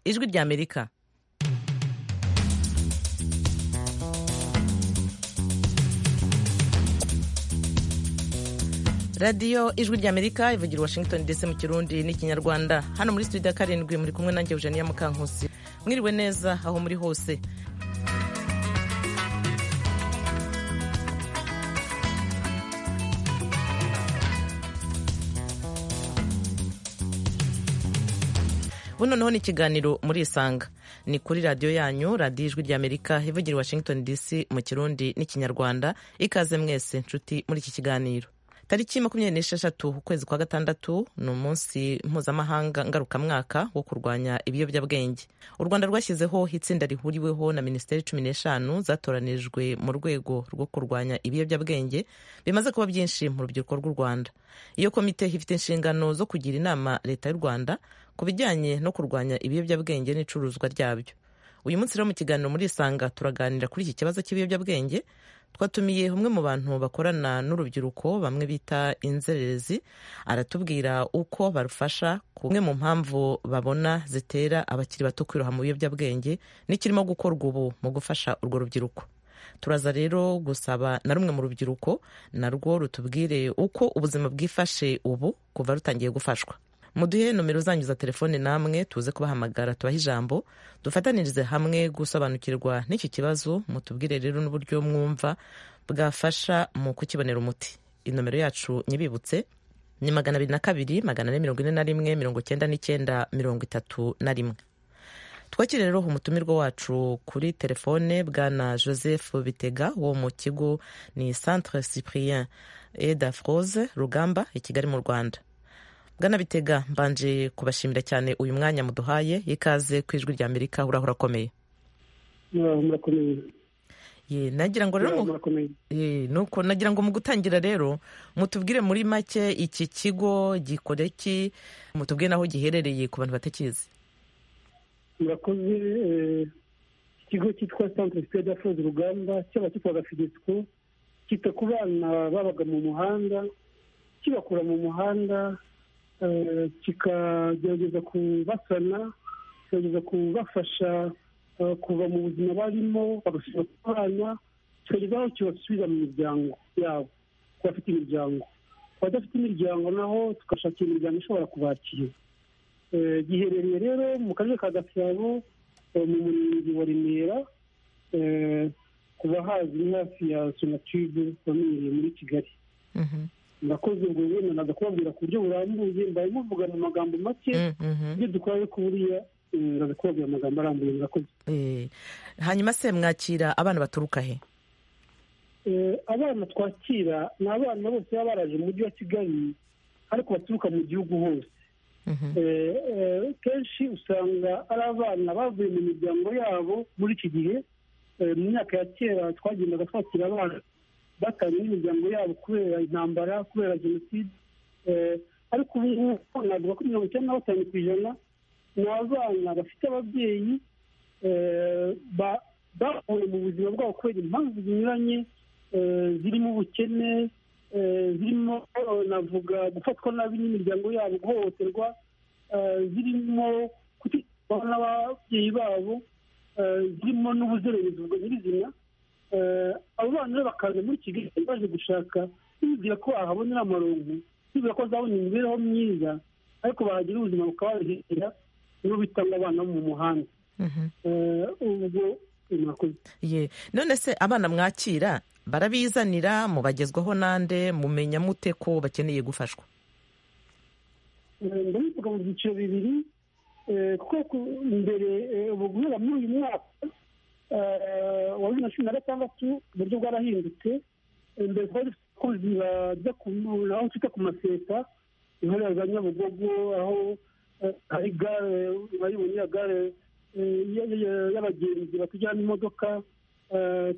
ijwi rya amerika radiyo ijwi rya amerika ivugira washington ndetse mu kirundi n'ikinyarwanda hano muri studio ya karindwi muri kumwe nanjye eugenia mukankusi mwiriwe neza aho muri hose ubu noneho ni ikiganiro muri isanga ni kuri radiyo yanyu radiyo ijwi rya amerika ivugira washington dc mu kirundi n'ikinyarwanda ikaze mwese nshuti muri iki kiganiro tariki makumyabiri n'esheshatu ukwezi kwa gatandatu ni umunsi mpuzamahanga ngarukamwaka wo kurwanya ibiyobyabwenge u rwanda rwashyizeho itsinda rihuriweho na minisiteri cumi n'eshanu zatoranijwe mu rwego rwo kurwanya ibiyobyabwenge bimaze kuba byinshi mu rubyiruko rw'u rwanda iyo komite ifite inshingano zo kugira inama leta y'u rwanda ku bijyanye no kurwanya ibiyobyabwenge n'icuruzwa ryabyo uyu munsi rero mu kiganiro muri isanga turaganira kuri iki kibazo cy'ibiyobyabwenge twatumiye umwe mu bantu bakorana n'urubyiruko bamwe bita inzererezi aratubwira uko barufasha ku mwe mu mpamvu babona zitera abakiri bato kwiroha mu biyobyabwenge n'ikirimo gukorwa ubu mu gufasha urwo rubyiruko turaza rero gusaba na rumwe mu rubyiruko narwo rutubwire uko ubuzima bwifashe ubu kuva rutangiye gufashwa muduhe nomero zanyu za telefone namwe tuze kubahamagara tubahe ijambo dufatanirize hamwe gusobanukirwa n'iki kibazo mutubwire rero n'uburyo mwumva bwafasha mu kukibonera umuti inomero yacu nyibibutse ni magana abiri na kabiri magana ane mirongo ine na rimwe mirongo icyenda n'icyenda mirongo itatu na rimwe twakire rero umutumirwa wacu kuri telefone bwana joseph bitega wo mu kigo ni centre cyprien eda froze rugamba i kigali mu rwanda bwana bitega mbanje kubashimira cyane uyu mwanya muduhaye ikaze ku ijwi rya amerika urahora akomeye nagira ngo rero nuko nagira ngo mu gutangira rero mutubwire muri make iki kigo gikora iki mutubwire n'aho giherereye ku bantu batakizi murakoze ikigo cyitwa centre sida fozi rugamba cyaba cyitwaga fidesiko cyita ku bana babaga mu muhanda kibakura mu muhanda kikagerageza kubasana kikagerageza kubafasha kuva mu buzima barimo bagasubira kubana kikageza aho kibasubiza mu miryango yabo ku bafite imiryango ku badafite imiryango naho tugashakira imiryango ishobora kubakira giherereye rero mu karere ka gasabo mu murenge wa remera kuba hazwi hafi ya sonatube wamenyereye muri kigali murakoze ngo wemenaga kubabwira ku buryo burambuye mbaye muvuga mu magambo make ibyo dukora ariko buriya ndaza kubabwira amagambo arambuye murakoze hanyuma se mwakira abana baturuka he abana twakira ni abana bose baba baraje mu mujyi wa kigali ariko baturuka mu gihugu hose kenshi usanga ari abana bavuye mu miryango yabo muri iki gihe mu myaka ya kera twagendaga twakira abana batanye n'imiryango yabo kubera intambara kubera jenoside ariko ubu ngubu navuga ko mirongo icyenda na batanu ku ijana ni abana bafite ababyeyi bahuye mu buzima bwabo kubera impamvu zinyuranye zirimo ubukene zirimo navuga gufatwa nabi n'imiryango yabo guhohoterwa zirimo kutishyurwa n'ababyeyi babo zirimo n'ubuzererezi bwa nyirizina abo bana rero bakaza muri kigali baje gushaka bibwira ko bahabonera amarongo bibwira ko bazabona imibereho myiza ariko bahagira ubuzima bukababihera nibo bita ngo abana bo mu muhanda ubwo ye none se abana mwakira barabizanira mubagezwaho nande mumenya mute ko bakeneye gufashwa ndabivuga mu byiciro bibiri kuko mbere ubu guhera muri uyu mwaka wa bibiri na cumi na gatandatu uburyo bwarahindutse mbere twari dufite abakozi bajya aho twita ku maseta intore za nyabugogo aho hari gare urayibonye ya gare y'abagenzi batujyana imodoka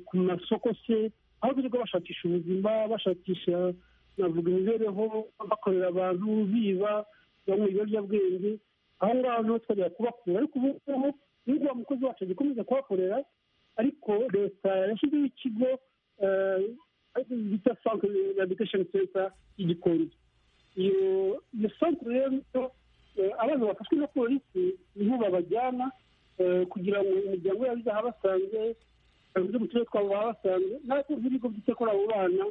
ku masoko se aho birirwa bashakisha ubuzima bashakisha navuga imibereho bakorera abantu biba banywa ibiyobyabwenge aho ngaho niho twajya kubakura ariko ubu ngubu n'ubwo wa mukozi wacu agikomeza kuhakorera ariko leta yashyizeho ikigo bita sankire rehabilitation center y'igikonzo iyo santere rero abana bafashwe na polisi niho babajyana kugira ngo imiryango yabo izaha basange abayobozi mu turere twabo baba basanze natwe nk'ibigo byita kuri abo bana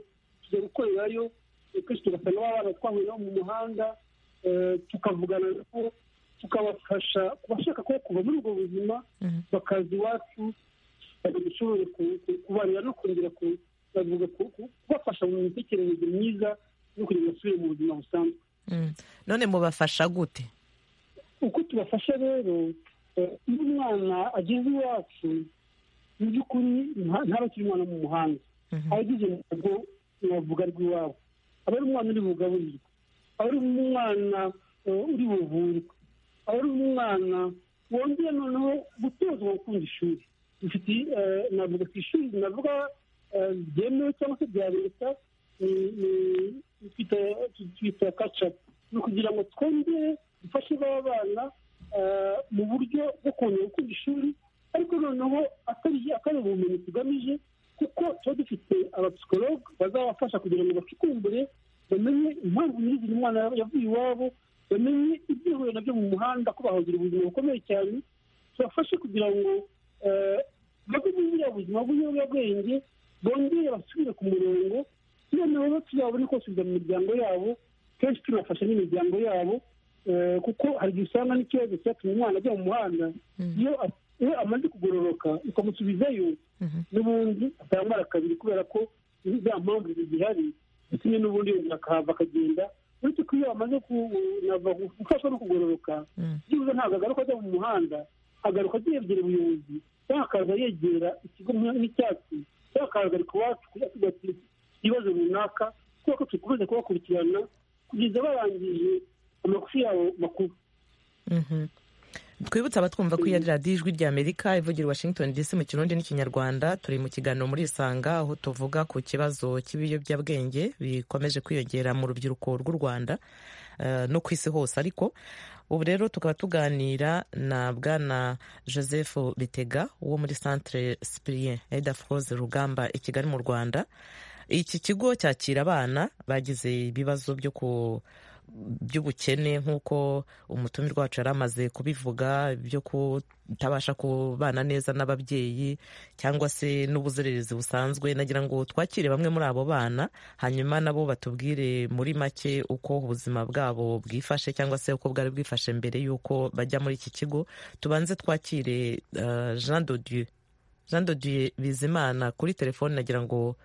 tujya gukorerayo kenshi tugasanga baba bana twahuye nabo mu muhanda tukavugana nabo tukabafasha kubashaka ko kuva muri ubwo buzima bakaza iwacu dushobore kubarira no kongera kubafasha mu mitekerereze myiza no kugira ngo basubire mu buzima busanzwe none mubafasha gute uko tubafasha rero iyo umwana ageze iwacu mu by'ukuri ntaba akiri umwana mu muhanda abageze mu rugo navuga rw'iwabo aba ari umwana uri bugaburirwe aba ari umwana uri buvurwe aba ari umwana wongeye noneho gutozwa gukunda ishuri dufite navuga ku ishuri navuga byemewe cyangwa se bya leta twita kacapu ni ukugira ngo twongere dufashe ba bana mu buryo bwo kongera gukunda ishuri ariko noneho atari ubumenyi tugamije kuko tuba dufite abapsikologe bazabafasha kugira ngo bacukumbure bamenye impamvu nyiri umwana yavuye iwabo bamenye ibyahuye nabyo mu muhanda ko bahagira ubuzima bukomeye cyane tubafashe kugira ngo bave muri buriya buzima bw'ibiyobyabwenge bongere basubire ku murongo noneho bo tuzabone kubasubiza mu miryango yabo kenshi tunafasha n'imiryango yabo kuko hari igihe usanga n'ikibazo cyatuma umwana ajya mu muhanda iyo iyo amaze kugororoka ukamusubizayo n'ubundi atambara kabiri kubera ko za mpamvu zihari kimwe n'ubundi yongera akahava akagenda uretse ko iyo amaze gufashwa no kugororoka byibuze ntabwo agaruka ajya mu muhanda agaruka yegera ubuyobozi cyangwa akaza yegera ikigo nk'icyatsi cyangwa akaza ari kuwacu kugira ati ibibazo runaka kubera ko dukomeza kubakurikirana kugeza barangije amagufi yabo makuru twibutse abatwumva ko iya radiyo ijwi ry'amerika ivugira washington dc mu kirundi n'ikinyarwanda turi mu kiganiro muri isanga aho tuvuga ku kibazo cy'ibiyobyabwenge bikomeje kwiyongera mu rubyiruko rw'u rwanda no ku isi hose ariko ubu rero tukaba tuganira na bwana joseph bitega wo muri centre sipirien edafroze rugamba i kigali mu rwanda iki kigo cyakira abana bagize ibibazo byo ku by'ubukene nk'uko umutumirwa wacu yari amaze kubivuga byo kutabasha kubana neza n'ababyeyi cyangwa se n'ubuzererezi busanzwe nagira ngo twakire bamwe muri abo bana hanyuma nabo batubwire muri make uko ubuzima bwabo bwifashe cyangwa se uko bwari bwifashe mbere y'uko bajya muri iki kigo tubanze twakire jean dodieu jean dodieu bizimana kuri telefone nagira ngo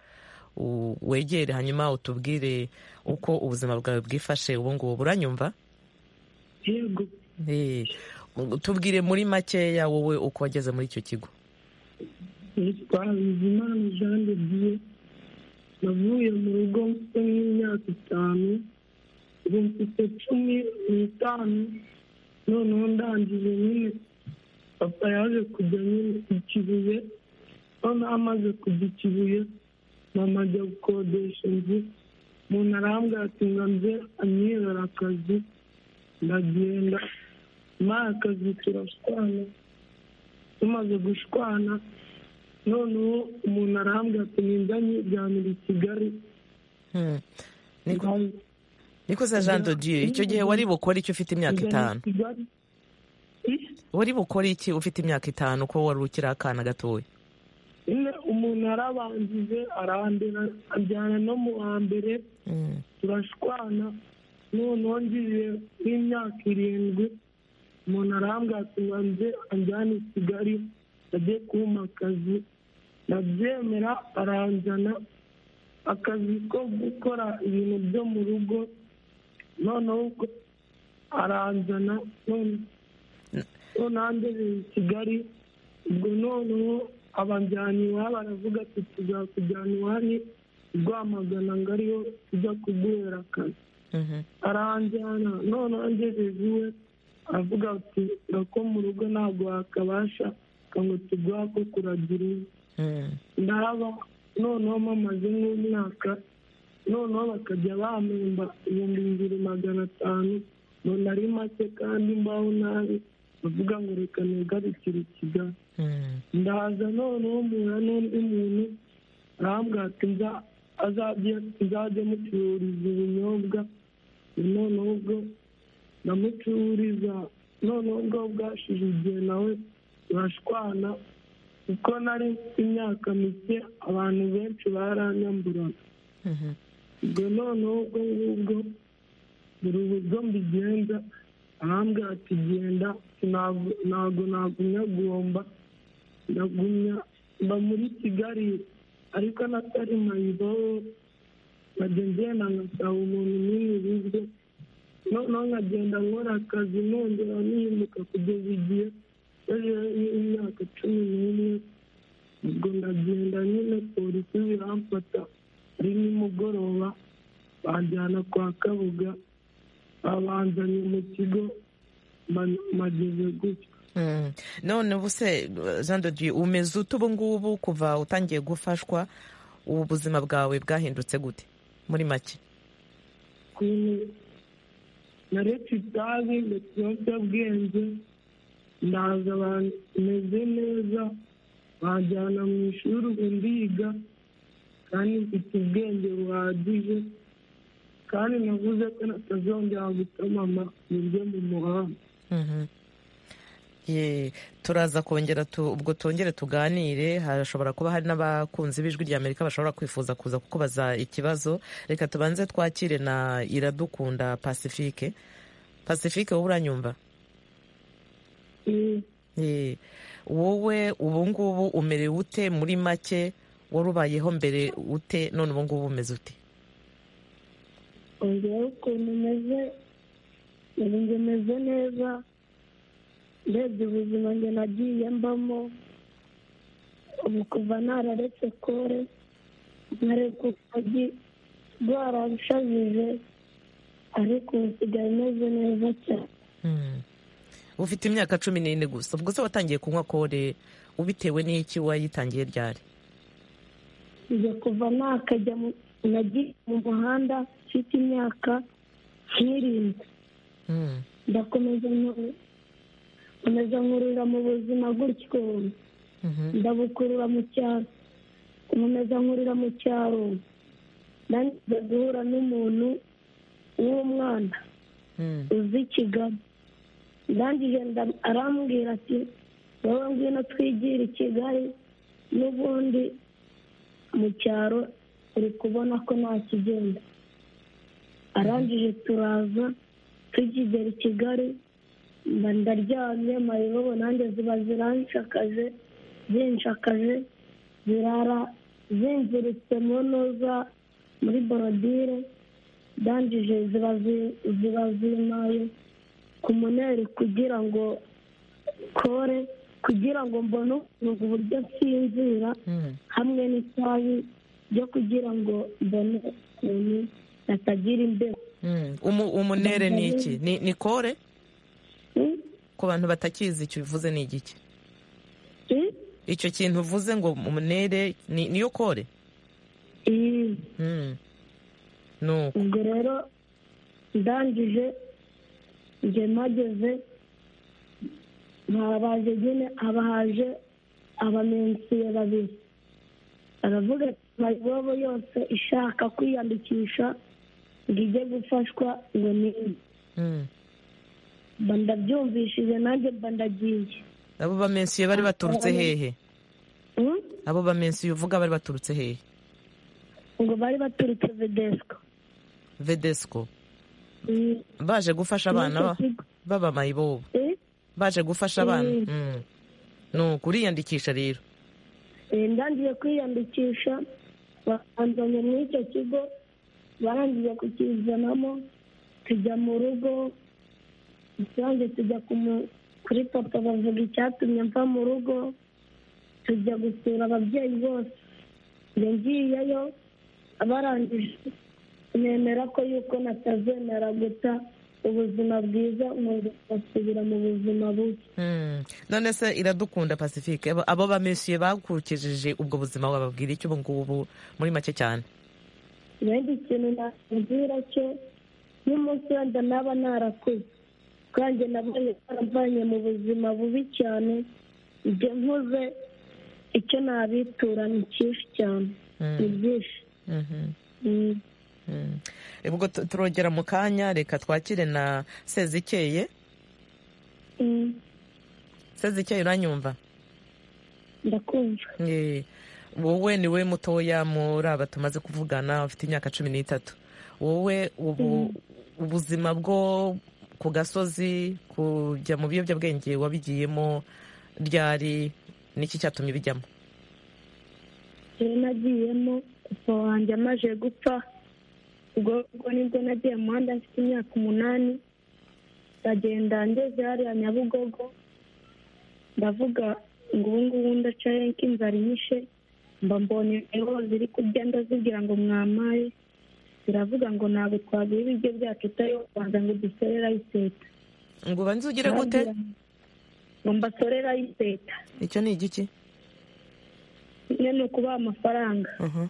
wegere hanyuma utubwire uko ubuzima bwawe bwifashe ubu ngubu uranyumva tubwire muri makeya wowe uko wageze muri icyo kigo bizimana jean de dieu navuye mu rugo mfite nk'imyaka itanu ubu mfite cumi n'itanu noneho ndangije nyine papa yaje kujya nyine ku kibuye noneho amaze kujya ikibuye mama ajya gukodesha inzu umuntu arambwira ati ngo nze anyibera akazi ndagenda muri akazi turashwana tumaze gushwana noneho umuntu arambwira ati ninjya nyijyanira i kigali niko za jean dodieu icyo gihe wari bukore icyo ufite imyaka itanu wari bukore iki ufite imyaka itanu ko wari ukiri akana gatoya umuntu arabanjije arandera ajyana no mu wa mbere turashwana noneho ngiye nk'imyaka irindwi umuntu arambwira ati nze anjyane i kigali ajye kumpa akazi ndabyemera aranjyana akazi ko gukora ibintu byo mu rugo noneho aranjyana noneho angejeje i kigali ubwo noneho abanjyana iwabo aravuga ati tuzakujyana iwanyu rwamagana ngo ariyo tujya kuguhera akazi aranjyana none angejeje iwe aravuga ati ko mu rugo ntabwo wakabasha ngo tuguha ko kuragira iwe ndaba noneho mamaze nk'umwaka noneho bakajya bamemba ibihumbi bibiri magana atanu umuntu ari make kandi mbaho nabi bavuga ngo reka ntigarukire ikigali ndaza noneho mpura n'undi muntu arambwira ati nzajye mucururiza ubunyobwa noneho ubwo ndamucururiza noneho ubwo bwashize igihe nawe urashwana kuko nari imyaka mike abantu benshi baranyamburaga ubwo noneho ubwo ngubwo buri buryo mbigenza ahambwe ati genda ntabwo nagumya gomba ndagumya mba muri kigali ariko natari mayibobo bagenzena ngasaba umuntu n'umwe bizwe noneho nkagenda nkora akazi nongera nimuka kugeza igihe bajeho imyaka cumi n'umwe ubwo ndagenda nyine polisi biramfata ari nimugoroba banjyana kwa kabuga babanzanye mu kigo mageze gutya none ubu se jean de dieu umeze ute ubu ngubu kuva utangiye gufashwa ubu buzima bwawe bwahindutse gute muri make naretse itabi ndetse ibiyobyabwenge ndaza bameze neza banjyana mu ishuri ubu ndiga kandi mfite ubwenge buhagije kandi navuze ko natazongera gutomama buryo mu muhanda turaza kongera ubwo tongere tuganire hashobora kuba hari n'abakunzi b'ijwi rya amerika bashobora kwifuza kuza kukubaza ikibazo reka tubanze twakire na iradukunda pacifique pacifique wowe uranyumva wowe ubu ngubu umerewe ute muri make wari ubayeho mbere ute none ubu ngubu umeze ute ubu ukuntu umeze ubu umeze neza urebye ubuzima njye nagiye mbamo ubu kuva nararetse kore nkareka urugi rwararushajije ariko ubu nsigaye imeze neza cyane ufite imyaka cumi n'ine gusa ubwo se watangiye kunywa kore ubitewe n'iki wayitangiye ryari njye kuva nakajya nagiye mu muhanda mfite imyaka nk'irindwi ndakomeza nkomeza nkurura mu buzima gutyo ndabukurura mu cyaro nkomeza nkurura mu cyaro ndangiza guhura n'umuntu w'umwana uzi kigali ndangije arambwira ati wowe ngwino twigire i kigali n'ubundi mu cyaro uri kubona ko nta kigenda arangije turaza tukigera i kigali mba ndaryamye mayibobo nanjye ziba ziranshakaje zinshakaje zirara zinziritse mu ntuza muri borodire ndangije ziba zimaye ku muneri kugira ngo kore kugira ngo mbone uburyo nsinzira hamwe n'itabi ryo kugira ngo mbone ukuntu natagira imbeho umunere ni iki ni kore ku bantu batakizi icyo bivuze ni igiki icyo kintu uvuze ngo umunere niyo kore ubwo rero ndangije njye mpageze ntabaje nyine abahaje abamensiye babiri aravuga ati mayibobo yose ishaka kwiyandikisha ngo ijye gufashwa ngo ni mba ndabyumvishije nanjye mba ndagiye abo bamensiye bari baturutse hehe abo bamensiye uvuga bari baturutse hehe ngo bari baturutse vedesiko vedesiko baje gufasha abana b'abamayibobo baje gufasha abana ni ukuriyandikisha rero ndangiye kwiyandikisha babanzanye muri icyo kigo barangije kukizanamo tujya mu rugo rusange tujya kuri papa bavuga icyatumye mva mu rugo tujya gusura ababyeyi bose njye ngiyeyo barangije nemera ko yuko natazemera guta ubuzima bwiza nkasubira mu buzima bubi none se iradukunda pacifique abo bameshyuye bakukijije ubwo buzima bababwira icyo ubu ngubu muri make cyane ibindi kintu nakubwira cyo n'umunsi wenda naba narakuze kandi nabonye baramvanye mu buzima bubi cyane ibyo mvuze icyo nabitura ni cyinshi cyane ni byinshi ubwo turongera mu kanya reka twakire na sezikeye seze icyo uranyumva ndakumva Eh, wowe ni we mutoya muri aba tumaze kuvugana ufite imyaka cumi n'itatu wowe ubu ubuzima bwo ku gasozi kujya mu biyobyabwenge wabigiyemo ryari niki cyatumye ubijyamo rero nagiyemo papa wanjye amaze gupfa ubwo ubwo nibwo nagiye mu muhanda mfite imyaka umunani ndagenda ngeze hariya nyabugogo ndavuga ngo ubu ngubu ndaca henshi inzara inyishe mba mbonye ingo ziri kurya ndazibwira ngo mwamaye ziravuga ngo ntabwo twaguha ibiryo byacu utari kubanza ngo dusorere ayiteta ngo ubanze ugire gute ngo mbasorere ayiteta icyo ni igiki nyine ni ukubaha amafaranga Mhm.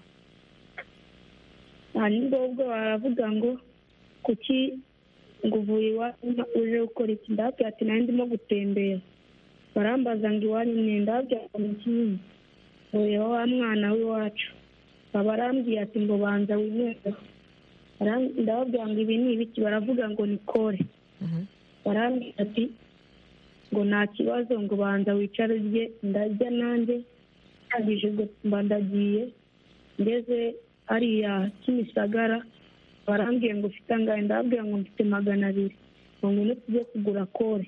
hanyuma ubwo baravuga ngo kuki ngo uvuye iwanyu nta- uje gukora iki ndababwira ati nanjye ndimo gutembera barambaza ngo iwanyu ni ndababwira ngo ni kinini ureba wa mwana w'iwacu baba arambwiye ati ngo banza winureho Baram- ndababwira ngo ibi ni ibiki baravuga ngo ni kore Mhm. barambwira ati ngo nta kibazo ngo banza wicare urye ndarya nanjye ndangije mba ndagiye ngeze hariya kimisagara barambwiye ngo ufite angahe ndababwira ngo mfite magana abiri ngo ngwino tujye kugura kore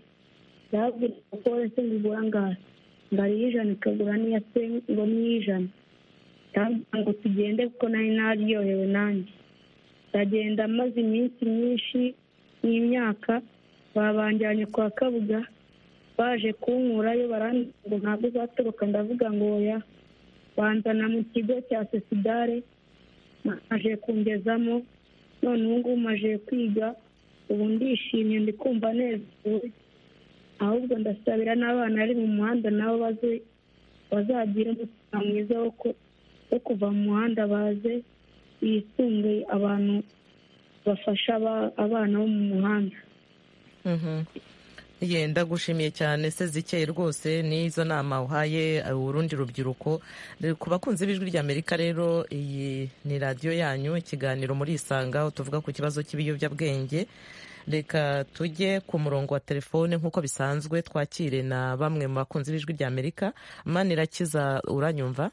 ndababwira ngo kore se ngigura angahe ngo ari ijana ikagura n'iya se ngo ni ijana ndababwira ngo tugende kuko nari naryohewe nanjye ndagenda maze iminsi myinshi n'imyaka babanjyanye kwa kabuga baje kunkurayo barambwira ngo ntabwo uzatoroka ndavuga ngo oya banzana mu kigo cya sesidare maje kungezamo none ubu ngubu maje kwiga ubu ndishimye ndi kumva nezerewe ahubwo ndasabira n'abana bari mu muhanda nabo baze bazagire umutima mwiza wo ku- wo kuva mu muhanda baze bisunge abantu bafasha aba- abana bo mu muhanda Mhm. Ye, ndagushimiye cyane sezikeye rwose n'izo nama uhaye eh, urundi rubyiruko Eh, ku bakunzi b'ijwi ry'amerika rero iyi ni radiyo yanyu ikiganiro muri isanga aho tuvuga ku kibazo cy'ibiyobyabwenge reka tujye ku murongo wa telefone nk'uko bisanzwe twakire na bamwe mu bakunzi b'ijwi ry'amerika manirakiza uranyumva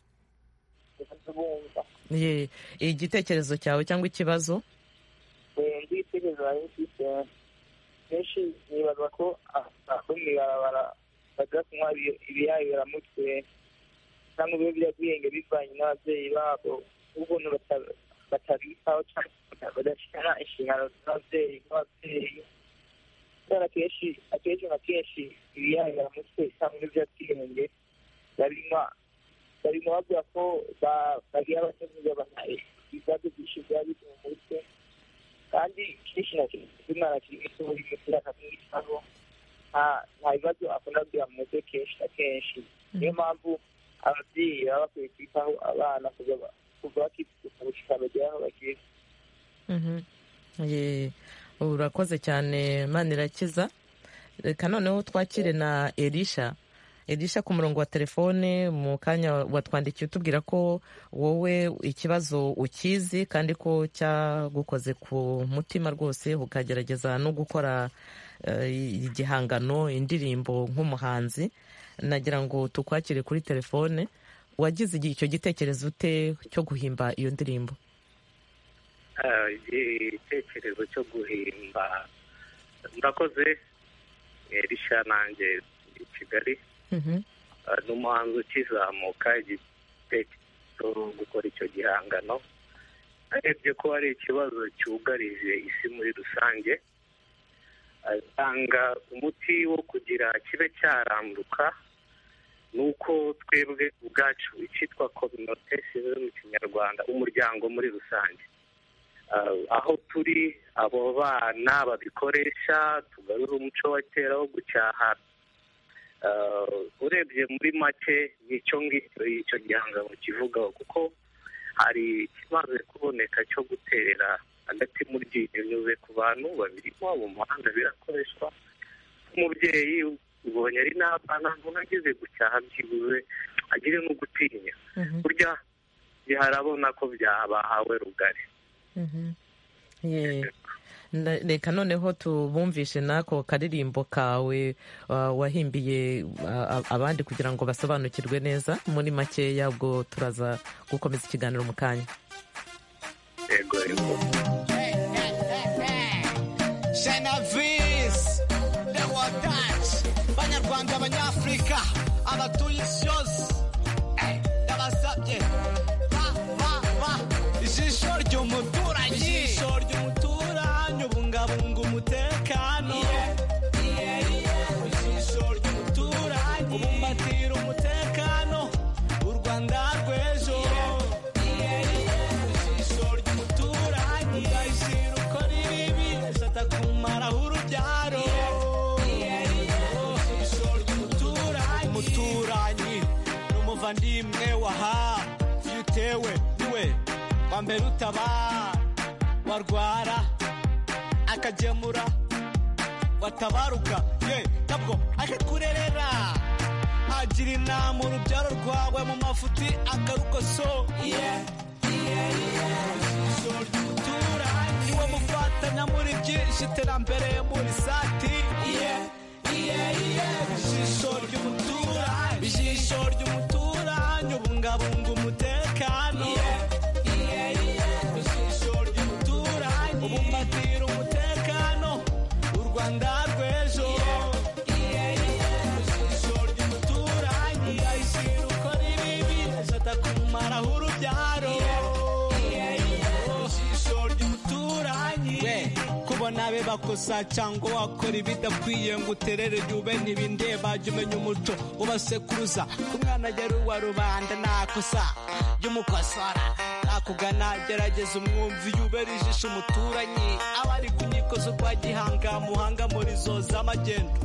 Ye, igitekerezo cyawe cyangwa ikibazo igitekerezo hari ifite kenshi nibaza ko aho mu ibarabara bajya kunywa ibi- ibiyabiramutwe cyangwa ibiyobyabwenge bivanye n'ababyeyi babo n'ukuntu bata- batabitaho cyangwa badashyira inshingano z'ababyeyi nk'ababyeyi kubera akenshi akenshi na kenshi ibiyabiramutwe cyangwa ibiyobyabwenge babinywa barimo bavuga ko ba- bagira abato kugabanya ibibazo byinshi biba biri mu mutwe kandi kenshi na kenshi umwana akiri muto buri munsi akamwitaho nta nta bibazo akunda kugira mu mutwe kenshi na kenshi niyo mpamvu ababyeyi baba bakwiye kwitaho abana kuva ba- kuva bakivuka gushika bagera aho bageze Mhm. Ye, urakoze cyane mana irakiza reka noneho twakire na elisha elisha ku murongo wa telefone mu kanya watwandikiye utubwira ko wowe ikibazo ukizi kandi ko cyagukoze ku mutima rwose ukagerageza no gukora eh, igihangano indirimbo nk'umuhanzi nagira ngo tukwakire kuri telefone wagize igihe icyo gitekerezo ute cyo guhimba iyo ndirimbo Ah, igitekerezo cyo guhimba murakoze erisha nanjye i kigali Mhm. Ah, n'umuhanzi ukizamuka igitekerezo cyo gukora icyo gihangano arebye ko hari ikibazo cyugarije isi muri rusange atanga umuti wo kugira kibe cyaranduka ni uko twebwe ubwacu icyitwa kominote sive mu kinyarwanda umuryango muri rusange Ah, aho turi abo bana babikoresha tugarura umuco wa kera wo gucyaha Uh, urebye muri make nicyo ngicyo icyo gihangano kivugaho kuko hari ikimaze kuboneka cyo guterera hagati mu ryinyo nyuze ku bantu babirimo mu muhanda birakoreshwa umubyeyi ubonye ari n'abana ntabwo agize gucyaha byibuze agire no gutinya Mhm. burya biharabona ko byabahawe rugari Mhm. Ye. Na- reka noneho tubumvishe n'ako karirimbo kawe uh, wahimbiye uh, abandi kugira ngo basobanukirwe neza muri makeya ubwo turaza gukomeza ikiganiro mu kanya yego yego Genovese, the Watch, Banyarwanda, Abanyafurika, abatuye isi yose, Eh, ndabasabye, ba, ba, ba, ijisho ry'umuturanyi, ijisho ry'umuturanyi, ubungabunga umutekano, ijisho ry'umuturanyi, ubumbatira umutekano, u Rwanda rw'ejo, ijisho ry'umuturanyi, ugahishira uko riribi, atakumaraho urubyaro, ijisho ry'umuturanyi, umuturanyi n'umuvandimwe waha, iyo utewe niwe wa mbere utabara, warwara akagemura, watabaruka ye nabwo akakurerera agira inama urubyaro rwawe mu mafuti akarukoso yeah. ijisho ry'umuturanyi niwe mufatanya muri byinshi iterambere muri sati ijisho ry'umuturanyi ijisho ry'umuturanyi ubungabunga umutekano ijisho ry'umuturanyi ubumbatira umutekano u rwanda rw'ejo ijisho ry'umuturanyi ugahishira uko ribibi atakumaraho urubyaro ijisho ry'umuturanyi kubona be bakosa cyangwa wakora ibidakwiye ngo uterere jyube ntibindeba jya umenya umuco ubasekuruza ku mwana yari uwa rubanda nakosa jya umukosora nakugana gerageza umwumvi yubera ijisho umuturanyi abari ku nkiko zo kwa gihanga muhanga muri zo z'amagendo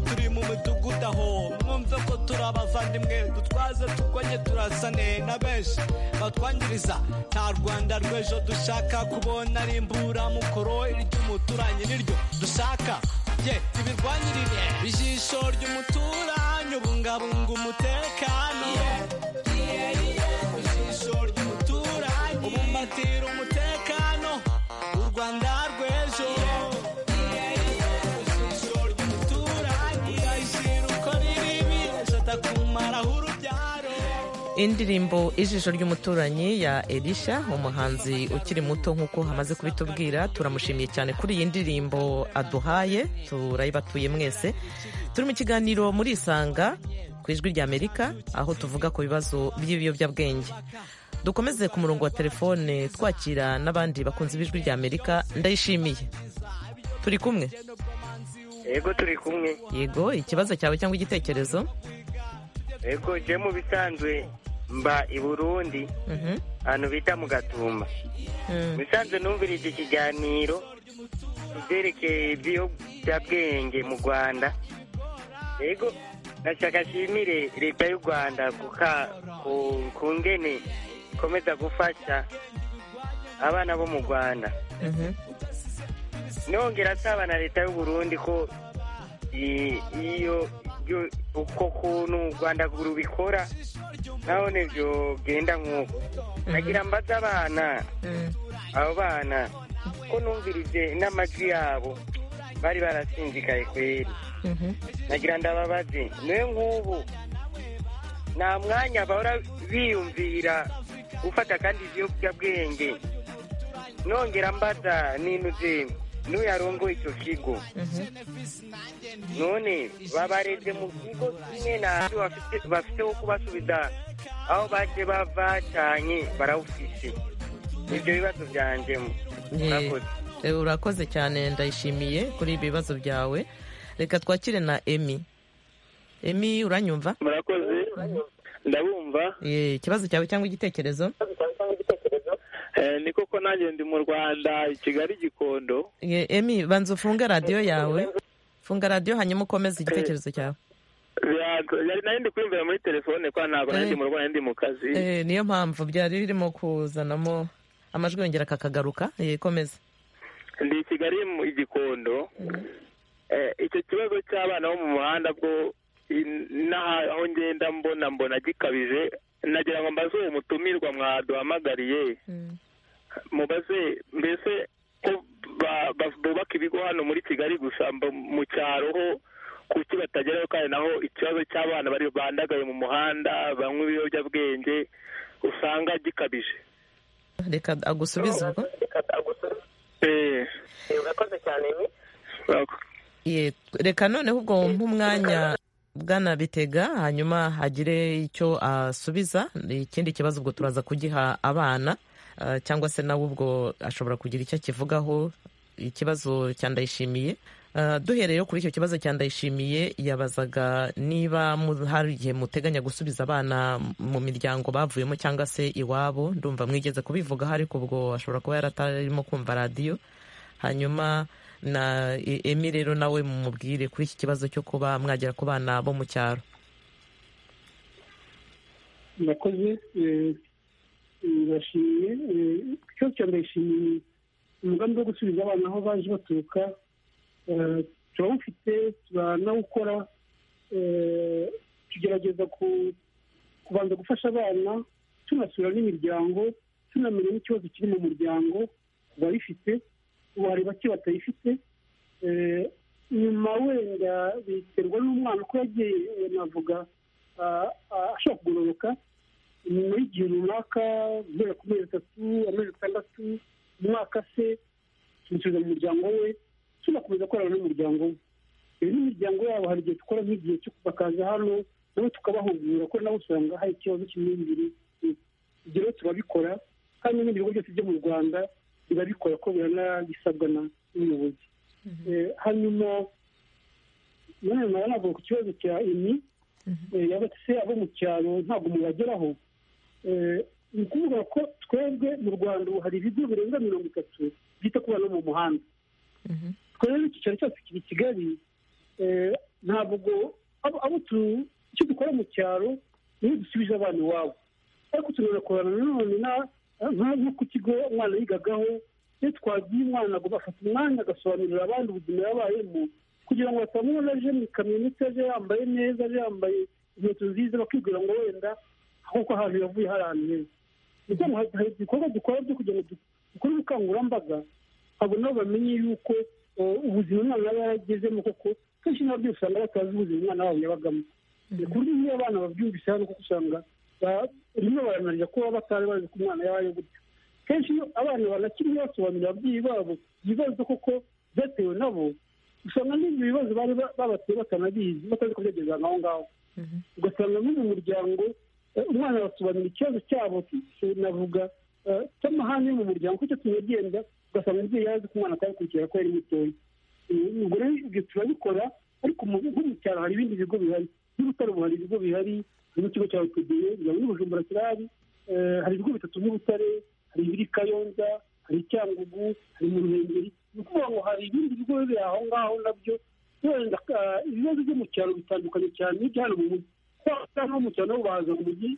turi mu mudugudu aho mwumve ko turi abavandimwe dutwaze turwanye turasane na benshi batwangiriza nta rwanda rw'ejo dushaka kubona ari imburamukoro iry'umuturanyi niryo dushaka ye ibirwanyirire ijisho ry'umuturanyi ubungabunga umutekano ijisho ry'umuturanyi ubumbatira umutekano u rwanda rw'ejo ijisho ry'umuturanyi ugahishira uko riribi atakumaraho urubyaro indirimbo ijisho ry'umuturanyi ya elisha umuhanzi ukiri muto nk'uko hamaze kubitubwira turamushimiye cyane kuri iyi ndirimbo aduhaye turayibatuye mwese turi mu kiganiro muri isanga ku ijwi ry'amerika aho tuvuga ku bibazo by'ibiyobyabwenge dukomeze ku murongo wa telefone twakira n'abandi bakunze b'ijwi ry'amerika ndayishimiye turi kumwe yego turi kumwe yego ikibazo cyawe cyangwa igitekerezo yego je mu bisanzwe mba i burundi Mhm. ahantu bita mu gatumba Mm. bisanzwe numvirije ikiganiro ibyerekeye ibiyobyabwenge mu rwanda yego nashaka ashimire leta y'u rwanda kuka- ku- ku ngene ikomeza gufasha abana bo mu rwanda Mhm. nongera asaba na leta y'u burundi ko i- iyo iyo- uko kuntu u rwanda rubikora naho nibyo genda nk'uko nagira mbaza abana Mm. abo bana ko numvirije n'amajwi yabo bari barasinzikaye kweri Mhm. nagira ndababaze niwe nk'ubu nta mwanya bahora biyumvira gufata kandi ibiyobyabwenge nongera mbaza ninuze n'uyarongoye icyo kigo Mhm. none babareze mu kigo kimwe nabyo bafite- bafite wo kubasubiza aho baje bavacanye barawufise ibyo bibazo byanjemo Ye- murakoze Eh, urakoze cyane ndayishimiye kuri ibi bibazo byawe reka twakire na emi emi uranyumva murakoze ndabumva Eh, ikibazo cyawe cyangwa igitekerezo Eh, ni koko nanjye ndi mu rwanda i kigali gikondo Ye- emi banza ufunge radiyo yawe funga radiyo hanyuma ukomeze igitekerezo cyawe Bya- nari nari ndi kwiyumvira muri telefone kwa ntabwo nari ndi mu rwanda ndi mu kazi Eh, niyo mpamvu byari birimo kuzanamo amajwi yongera kakagaruka Eh, komeza ndi i kigali mu igikondo Eh, icyo kibazo cy'abana bo mu muhanda bwo in- n'aha- aho ngenda mbona mbona gikabije nagira ngo mbaze uwo mutumirwa mwaduhamagariye mubaze mbese ko ba- ba- bubaka ibigo hano muri kigali gusa mba- mu cyaro ho kuki batageraho kandi naho ikibazo cy'abana bari bandagaye mu muhanda banywa ibiyobyabwenge usanga gikabije reka agusubize ubwo Eh. Urakoze. Ye- reka noneho ubwo wumva umwanya bwana bitega hanyuma hagire icyo asubiza ikindi kibazo ubwo turaza kugiha abana ah, cyangwa se nawe ubwo ashobora kugira icyo akivugaho ikibazo cya ndayishimiye Ah, duhereye yo kuri icyo kibazo cya ndayishimiye yabazaga niba mu- hari igihe muteganya gusubiza abana mu miryango bavuyemo cyangwa se iwabo ndumva mwigeze kubivugaho ariko ubwo ashobora kuba yaratarimo kumva radiyo hanyuma na E- emi rero nawe mumubwire kuri iki kibazo cyo kuba mwagera ku bana bo mu cyaro murakoze eh, ndashimye eh, icyo cya ndayishimiye umugambi wo gusubiza abana aho baje baturuka eh, turawufite turanawukora eh, tugerageza ku- kubanza gufasha abana tunasura n'imiryango tunamenya n'ikibazo kiri mu muryango barifite wareba ki batayifite Eh, nyuma wenda biterwa n'umwana uko yagiye eh, navuga ah, ah, ashobora kugororoka nyuma y'igihe runaka guhera ku mezi atatu amezi atandatu umwaka se tumusubiza mu muryango we tunakomeza korana n'umuryango we rero imiryango yabo hari igihe dukora nk'igihe cyo bakaza hano nabo tukabahugura ko nabo usanga hari ikibazo cy'imyumvire ibyo rero turabikora kandi n'ibindi bigo byose byo mu rwanda birabikora ko biranabisabwa na- n'umuyobozi Eh, hanyuma nanone nawe navuga ku kibazo cya emi eh, yaba se abo mu cyaro ntabwo mubageraho Eh, ni ukuvuga ko twebwe mu rwanda ubu hari ibigo birenga mirongo itatu byita ku bana bo mu muhanda twebwe icyicaro cyacu kiri i kigali eh, ntabwo abo- abo tu- icyo dukora mu cyaro niyo dusubije abana iwabo ariko tunanakorana nanone na- nka- nko ku kigo umwana yigagaho iyo twagiye umwana ngo bafata umwanya agasobanurira abandi ubuzima yabayemo kugira ngo batamubona aje mu ikamyo ndetse aje yambaye neza aje yambaye inkweto nziza bakibwira ngo wenda kuko ahantu yavuye hari ahantu heza ni ukuvuga ngo hari hari ibikorwa dukora byo kugira ngo du- dukore ubukangurambaga abo nabo bamenye yuko eh, ubuzima umwana yaba yaragezemo koko kenshi nabo byose usanga batazi ubuzima umwana wabo yabagamo Eh, ku buryo iyo abana babyumvise hano kuko usanga ba- rimwe baranarira kuba batari bazi ko umwana yabaye gutya kenshi iyo abana banakiri basobanurira ababyeyi babo ibibazo koko byatewe nabo usanga n'ibyo bibazo bari ba- babateye batanabizi batazi ko byageze ahantu aho ngaho ugasanga muri mu muryango eh, umwana basobanura ikibazo cyabo navuga eh, cy'amahane yo mu muryango kuko icyo tunagenda ugasanga umubyeyi yazi ko umwana atabikurikira ko yari mutoya Eh, ubwo rero ibyo turabikora ariko mu- nko mu cyaro hari ibindi bigo bihari n'ubutare hari ibigo bihari harimo ikigo cya otudeye bijyanye n'ubujumbura kirahari Eh, hari ibigo bitatu by'ubutare hari ibiri kayonza hari cyangugu hari mu ruhengeri ni ukuvuga ngo hari ibindi bigo biri aho ngaho nabyo wenda ah, ibibazo byo mu cyaro bitandukanye cyane n'ibyo hano mu mujyi kuko hano mu cyaro nabo bahaza mu mujyi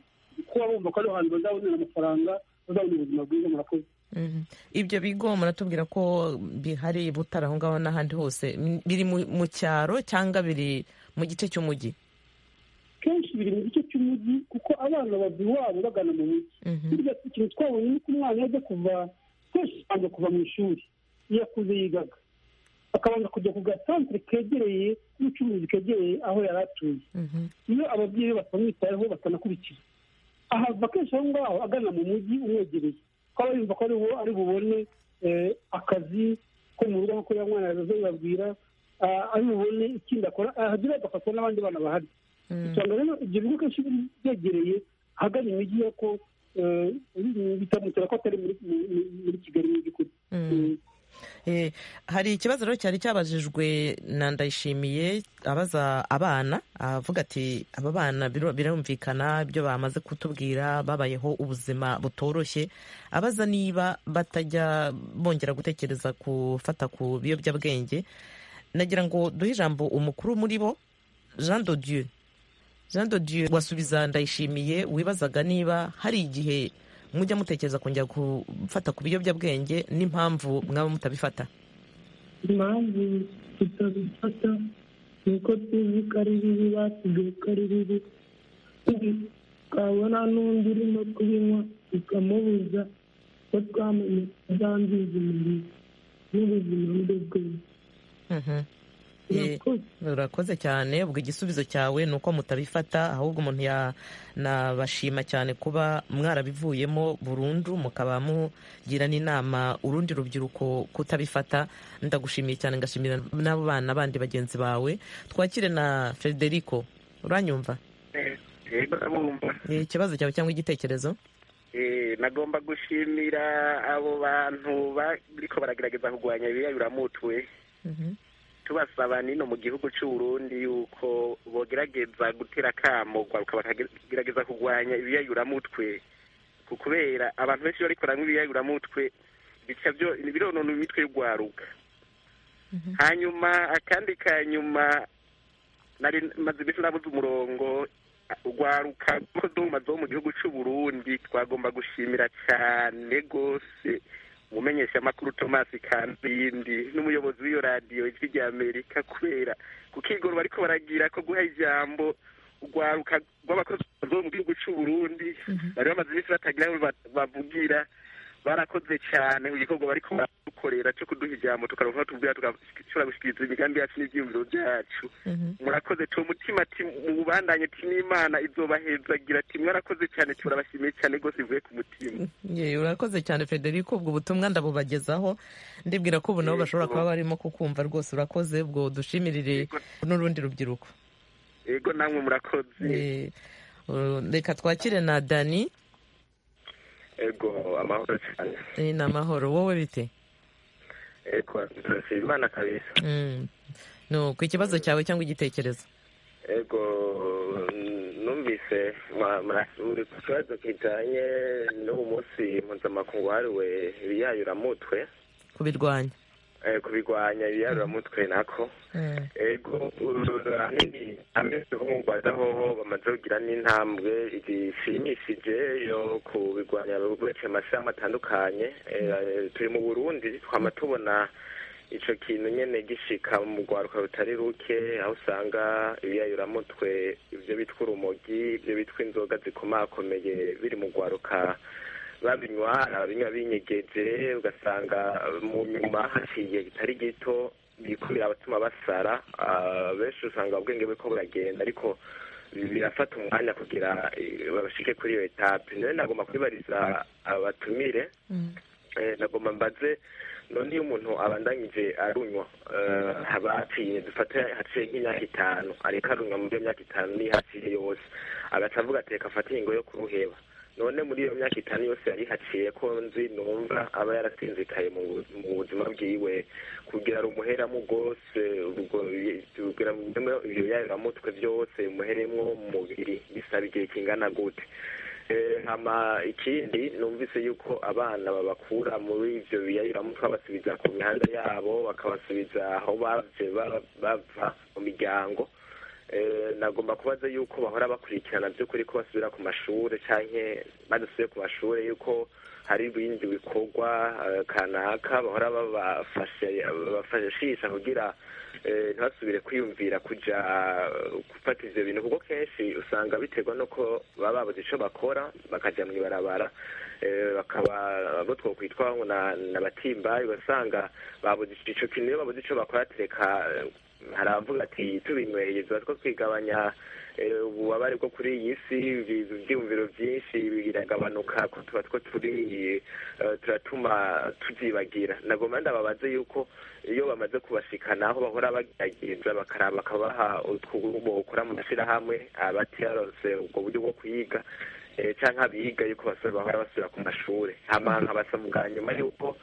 kuba bumva ko ariho hantu bazabonera amafaranga bazabona ubuzima bwiza murakoze Mhm. ibyo bigo muratubwira ko bihari i butare aho ngaho n'ahandi hose M- biri mu mu cyaro cyangwa biri mu gice cy'umujyi kenshi biri mu gice cy'umujyi kuko abana bava iwabo bagana mu mujyi burya ikintu twabonye ni uko umwana yajya kuva kenshi abanza kuva mu ishuri iyo akuze yigaga akabanza kujya ku gasantere kegereye n'ubucuruzi kegereye aho yari atuye iyo ababyeyi be batamwitayeho batanakurikiza ahava kenshi aho ngaho agana mu mujyi umwegereye ko aba yumva ko ariho ari bubone eh, akazi ko mu rugo nk'uko ya mwana yazabibabwira ah, ari bubone ikindi akora ahagera agafatwa n'abandi bana bahari usanga rero ibyo bigo kenshi bi- byegereye ahagana imijyi yo ko eh, bitamutera ko atari muri- muri muri kigali mu by'ukuri Eh, Eh, hari ikibazo rero cyari cyabajijwe na ndayishimiye abaza abana avuga ati aba bana biru- birumvikana ibyo bamaze kutubwira babayeho ubuzima butoroshye abaza niba batajya bongera gutekereza gufata ku biyobyabwenge nagira ngo duhe ijambo umukuru muri bo jean de dieu jean de dieu wasubiza ndayishimiye wibazaga niba hari igihe mujya mutekereza kongera gufata ku biyobyabwenge n'impamvu mwaba mutabifata impamvu tutabifata ni uko tuzi ko ari bibi batubwiye ko ari bibi twabona n'undi urimo kubinywa tukamubuza ko twamenye ko byangiza umubiri n'ubuzima muri bwose Mhm. Eh, murakoze urakoze cyane ubwo igisubizo cyawe ni uko mutabifata ahubwo umuntu yanabashima cyane kuba mwarabivuyemo burundu mukaba mugira n'inama urundi rubyiruko kutabifata ndagushimiye cyane ngashimira n'abo bana bandi bagenzi bawe twakire na federico uranyumva Eh, ikibazo cyawe cyangwa igitekerezo Eh, nagomba gushimira abo bantu bariko baragerageza kurwanya biriya biramutwe tubasaba nino mu gihugu cy'u Burundi yuko bogerageza gutera akamo gwaruka bakagerageza kurwanya ibiyayuramutwe ku- kubera abantu benshi bariko baranywa ibiyayuramutwe bica byo- bironona imitwe y'urwaruka hanyuma akandi ka nyuma nari maze iminsi nabuze umurongo urwaruka rw'uduma zo mu gihugu cy'u Burundi twagomba gushimira cyane rwose umumenyeshamakuru Thomas Kandindi n'umuyobozi w'iyo radiyo ijwi rya Amerika kubera kuko igoro bariko baragira ko guha ijambo urwaruka rw'abakozi bo mu gihugu cy'u Burundi bari bamaze iminsi batagira aho ba- bavugira barakoze cyane igikorwa bariko baradukorera cyo kuduha ijambo tukaronka aho tubwira tugashobora gushikiriza imigambi yacu n'ivyiyumviro byacu murakoze tuwo mutima ati mubandanye ati n'imana izobahezagira ati mwarakoze cyane turabashimiye cyane rwose bivuye ku mutima Ye, urakoze cyane federico ubwo butumwa ndabubagezaho ndibwira ko ubu nabo bashobora kuba barimo kukumva rwose urakoze ubwo dushimirire n'urundi rubyiruko yego namwe murakoze Eh, uh, reka twakire na dani ego amahoro cyane Eh, ni amahoro wowe bite ego turashima imana kabisa Mm. no ku kibazo cyawe cyangwa igitekerezo ego numvise mwa- mwa- uri ku kibazo kijyanye n'uwo munsi mpuzamakungu wahariwe ibiyayuramutwe kubirwanya eh, kubirwanya ibiyayuramutwe nako ego ahanini amezi nk'umugwada hoho bamaze kugira n'intambwe zishimishije yo kubirwanya buretse mu mashirahamwe atandukanye Eh, turi mu burundi twama tubona ico kintu nyene gishika mu rwaruka rutari ruke aho usanga ibiyayuramutwe ivyo bitwa urumogi ivyo bitwa inzoga zikomakomeye biri mu rwaruka babinywa ababinywa binyegeje ugasanga mu nyuma haciye igihe kitari gito bikubira abatuma basara Ah, benshi usanga ubwenge bwe ko buragenda ariko birafata umwanya kugira eh, babashike kuri iyo etape nawe nagomba kubibariza abatumire Eh, nagomba mbaze none iyo umuntu abandanyije arunywa eh, haba haciye dufate haciye nk'imyaka itanu ariko arunywa muri iyo myaka itanu nihaciye yose agaca avuga ati reka afate ingingo yo kuruheba none muri iyo myaka itanu yose yari haciye ko nzi numva aba yarasinzikaye mu bu- mu buzima bwiwe kugira ngo umuheramo rwose ubwo bi- kugira ngo umuheremo ibyo biyayuramutwe byose umuheremo mu mubiri bisaba igihe kingana gute Eh, hama ikindi numvise yuko abana babakura muri ivyo biyayuramutwe babasubiza ku mihanda yabo bakabasubiza aho bavye ba- bava mu miryango Eh, nagomba kubaza yuko bahora bakurikirana by'ukuri ko basubira ku mashure canke badasubiye ku mashure yuko hari ibindi bikorwa eh, kanaka bahora babafashe babafashisha kugira eh, ntibasubire kwiyumvira kuja eh, gufata ivyo bintu kuko kenshi usanga biterwa nuko baba babuze ico bakora bakaja mw'ibarabara eh, bakaba abo twokwitwa ngo na- n'abatimbayi ugasanga babuze ico kintu iyo babuze ico bakora tereka eh, haravuga ati tubinyweye tuba two kwigabanya eh, ububabare bwo kuri iyi si ibi- ibyiyumviro byinshi biragabanuka ko tuba two turi eh, turatuma tubyibagira nagomba ndababaze yuko iyo bamaze kubashikana aho bahora bagerageza bakaraba bakabaha utwubo ukora mu mashyirahamwe abatiyaronse ubwo buryo bwo kuyiga eh, canke abiga yuko basore bahora basubira ku mashure hama nkabasa bwa nyuma yuko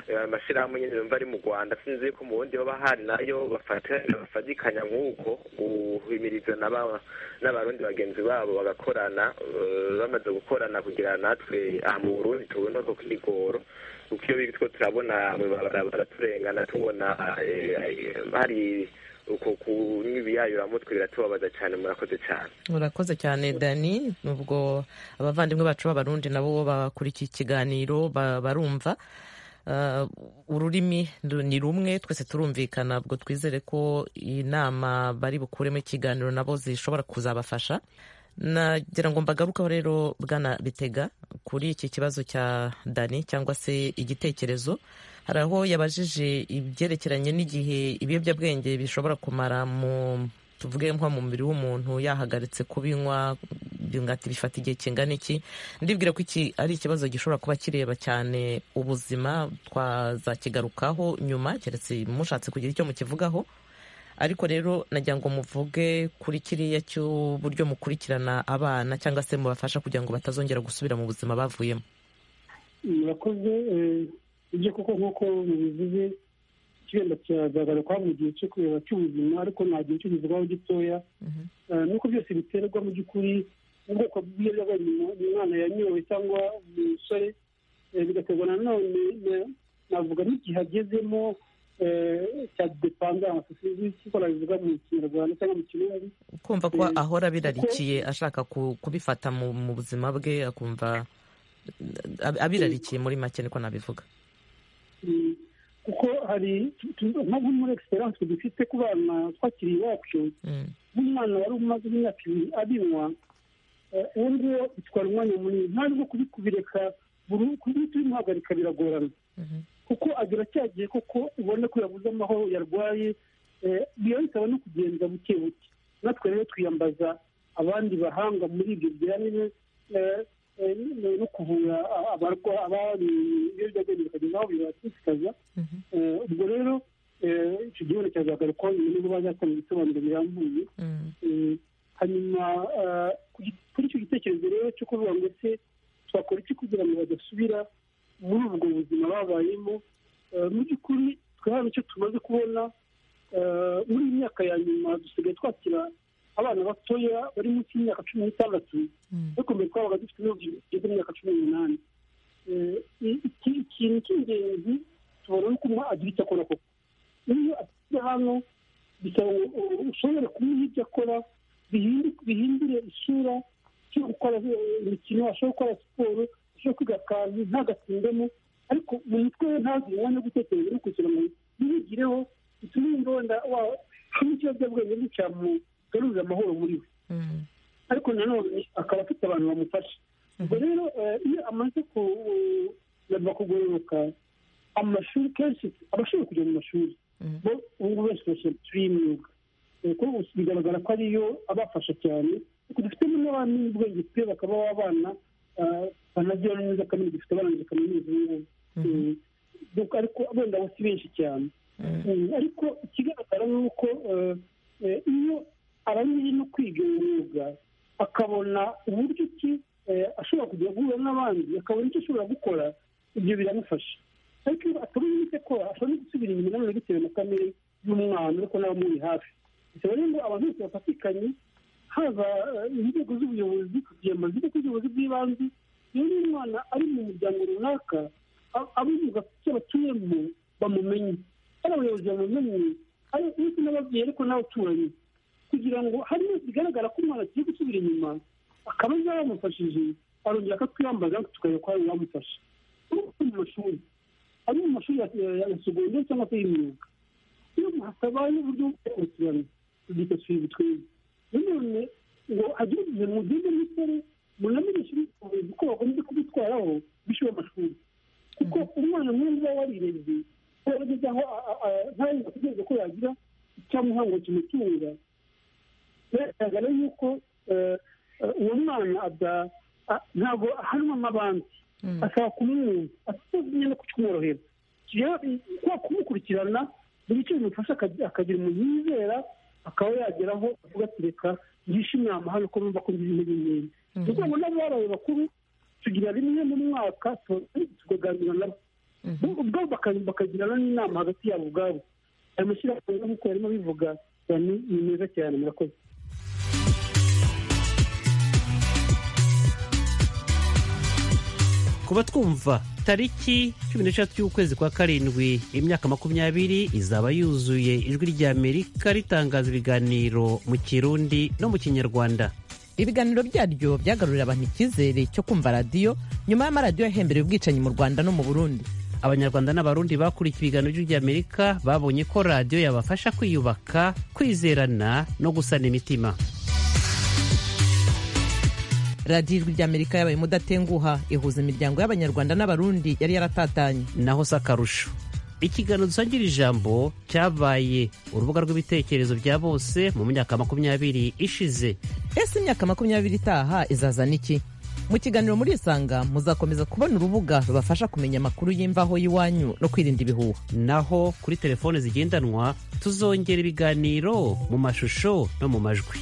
eh, amashirahamwe nyene yumva ari mu rwanda sinzi yuko mu bundi baba hari nayo bafata- bafatikanya nk'uko guhimiriza n'aba- n'abarundi bagenzi babo bagakorana eh, bamaze gukorana kugira natwe aha mu burundi tubone ko kwigoro kuko iyo bitwo turabona mwibarabara turengana tubona eh, eh, hari uko kunywa ibiyayuramutwe biratubabaza cyane murakoze cyane urakoze cyane dani nubwo abavandimwe bacu b'abarundi nabo bakora iki kiganiro ba- barumva Uh, ururimi ndu- ni rumwe twese turumvikana ubwo twizere ko inama bari bukuremo ikiganiro nabo zishobora kuzabafasha nagira ngo mbagarukaho rero bwana bitega kuri iki kibazo cya dani cyangwa se igitekerezo hari aho yabajije ibyerekeranye n'igihe ibiyobyabwenge bishobora kumara mu tuvuge nko mu mubiri w'umuntu yahagaritse kubinywa bingati bifata igihe kingana iki ndibwira ko iki ari ikibazo gishobora kuba kireba cyane ubuzima twazakigarukaho nyuma keretse mushatse kugira icyo mukivugaho ariko rero nagira ngo muvuge kuri kiriya cy'uburyo mukurikirana abana cyangwa se mubafasha kugira ngo batazongera gusubira mu buzima bavuyemo murakoze ibyo koko nk'uko mubivuze ikirinda kiragaruka mu gihe cyo kureba cy'ubuzima ariko nta gihe cyo kizwaho gitoya nuko byose biterwa mu by'ukuri ubwoko bw'ibiyobyabwenge umwana yanyowe cyangwa umusore bigaterwa nanone navuga n'igihe agezemo cya depanga amasosiyete y'ikora bivuga mu kinyarwanda cyangwa mu kirundi kumva ko ahora abirarikiye ashaka kubifata mu buzima bwe akumva abirarikiye muri make niko nabivuga kuko hari nko muri egiseranse dufite ku bana twakiri iwacu nk'umwana wari umaze imyaka ibiri abinywa uwo nguwo bitwara umwanya munini ntabwo kubireka buri tubimuhagarika biragorana kuko agira cya gihe koko ubona ko yabuze amahoro yarwaye biba bisaba no kugenza buke buke natwe rero twiyambaza abandi bahanga muri ibyo bijyanye no kuvura abari ibiyobyabwenge bikagenda aho bibatikaza ubwo rero icyo gihugu cyazagarukaho nyuma niba bazatanga ibisobanuro birambuye hanyuma kuri icyo gitekerezo rero cyo kuvuga ngo ese twakora iki kugira ngo badasubira muri ubwo buzima babayemo mu by'ukuri twe hari icyo tumaze kubona muri iyi myaka ya nyuma dusigaye twakira abana batoya bari munsi y'imyaka cumi n'itandatu dukomeye twabaga dufite ibihugu bigeze imyaka cumi n'umunani ikintu cy'ingenzi tubona nuko umwe agira icyo akora koko iyo asize hano bisaba ushobora kumuha ibyo akora bihindure isura cyo gukora imikino ashobora gukora siporo ashobora kwiga akantu ntagatsindemo ariko mu mutwe we ntagire umwanya wo gutekereza no kugira ngo ntibigireho bitume yumva wenda waba nk'ikiyobyabwenge nticyamugarurira amahoro muri we ariko nanone akaba afite abantu bamufasha ubwo rero iyo amaze kuba kugororoka amashuri kenshi aba ashobora kujya mu mashuri ubu ngubu benshi bashyira y'imyuga bigaragara ko ariyo abafasha cyane kuko dufitemo n'abana n'ubwenge pe bakaba abana banagira neza kandi dufite barangije kaminuza y'ubu ariko wenda bo si benshi cyane ariko ikigaragara ni uko iyo arangije no kwiga imyuga akabona uburyo ki ashobora kujya guhura n'abandi akabona icyo ashobora gukora ibyo biramufasha ariko iyo atabonye icyo akora ashobora no gusubira inyuma nanone bitewe na kamere y'umwana ariko n'abamuri hafi bisaba rero ngo abantu bose bafatikanye haba inzego z'ubuyobozi kugira ngo zite ku buyobozi bw'ibanze rero iyo umwana ari mu muryango runaka abivuga ku cyo batuyemo bamumenye hari abayobozi bamumenye hari ndetse n'ababyeyi ariko n'abaturanyi kugira ngo hari bigaragara ko umwana agiye gusubira inyuma akaba yaba yamufashije arongera akatwiyambaza tukareba ko hari yamufasha mu mashuri ari mu mashuri ya segonderi cyangwa se y'imyuga iyo hatabaye uburyo bwo gukurikirana tubyita suivi twebwe nanone ngo agire igihe mugende musore munamenyeshe ubushobozi ko bakomeza kubitwaraho bishyura amashuri kuko umwana mwiza warirembye yarageze aho ntarenga ategereza ko yagira icyamuha ngo kimutunga biragaragara yuko uwo mwana ntabwo ahanwa n'abandi asaba kumwumva atazimye no kumworohera kwa kumukurikirana buri icyo bimufasha akagira umuntu yizera akaba yageraho avuga ati reka ngishe inama hano ko numva ko ngize intege nkeya ni ukuvuga ngo n'ababaye bakuru tugira rimwe mu mwaka tukaganira nabo ubwabo bakagirana n'inama hagati yabo ubwabo ayo mashyirahamwe nk'uko yarimo bivuga ni meza cyane murakoze kuba twumva tariki cumi n'eshatu y'ukwezi kwa karindwi imyaka makumyabiri izaba yuzuye ijwi ry'amerika ritangaza ibiganiro mu kirundi no mu kinyarwanda ibiganiro byaryo byagarurira abantu icyizere cyo kumva radiyo nyuma y'amaradiyo yahembereye ubwicanyi mu rwanda no mu burundi abanyarwanda n'abarundi bakurikiye ibiganiro by'ijwi ry'amerika babonye ko radiyo yabafasha kwiyubaka kwizerana no gusana imitima radiyo ijwi ry'amerika yabaye umudatenguha ihuza imiryango y'abanyarwanda n'abarundi yari yaratatanye naho si akarusho ikiganiro dusangira ijambo cyabaye urubuga rw'ibitekerezo bya bose mu myaka makumyabiri ishize ese imyaka makumyabiri itaha izazana iki mu kiganiro murisanga muzakomeza kubona urubuga rubafasha kumenya amakuru y'imvaho y'iwanyu no kwirinda ibihuha naho kuri telefone zigendanwa tuzongera ibiganiro mu mashusho no mu majwi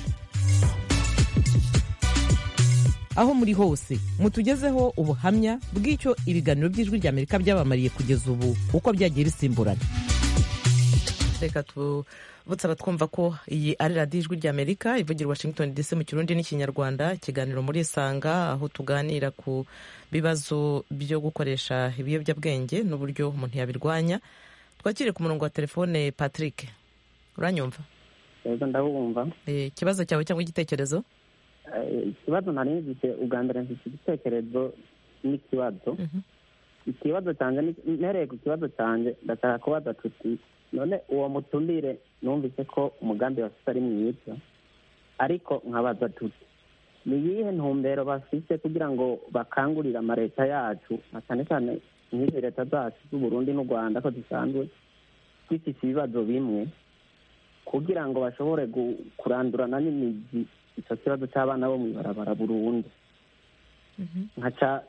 aho muri hose mutugezeho ubuhamya bw'icyo ibiganiro by'ijwi ry'amerika byabamariye kugeza ubu uko byagiye bisimburana reka tubutsaba twumva ko iyi ari radiyo ijwi ry'amerika ivugira washington dc mu kirundi n'ikinyarwanda ikiganiro muri isanga aho tuganira ku bibazo byo gukoresha ibiyobyabwenge n'uburyo umuntu yabirwanya twakire ku murongo wa telefone patrick uranyumva ndabumva ikibazo cyawe cyangwa igitekerezo ikibazo nari nzize ubwa mbere mfite igitekerezo n'ikibazo ikibazo cyanjye mpereye ku kibazo cyanjye ndashaka kubaza tuti none uwo mutumire numvise ko umugambi bafite ari mwiza ariko nkabaza tuti ni iyihe ntumbero bafite kugira ngo bakangurire amaleta yacu cyane cyane nk'izi leta zacu z'uburundi n'u rwanda ko zisanzwe zifite ibibazo bimwe kugira ngo bashobore kurandurana n'imizi icyo kibazo cy'abana bo mu ibarabara burundu nkaca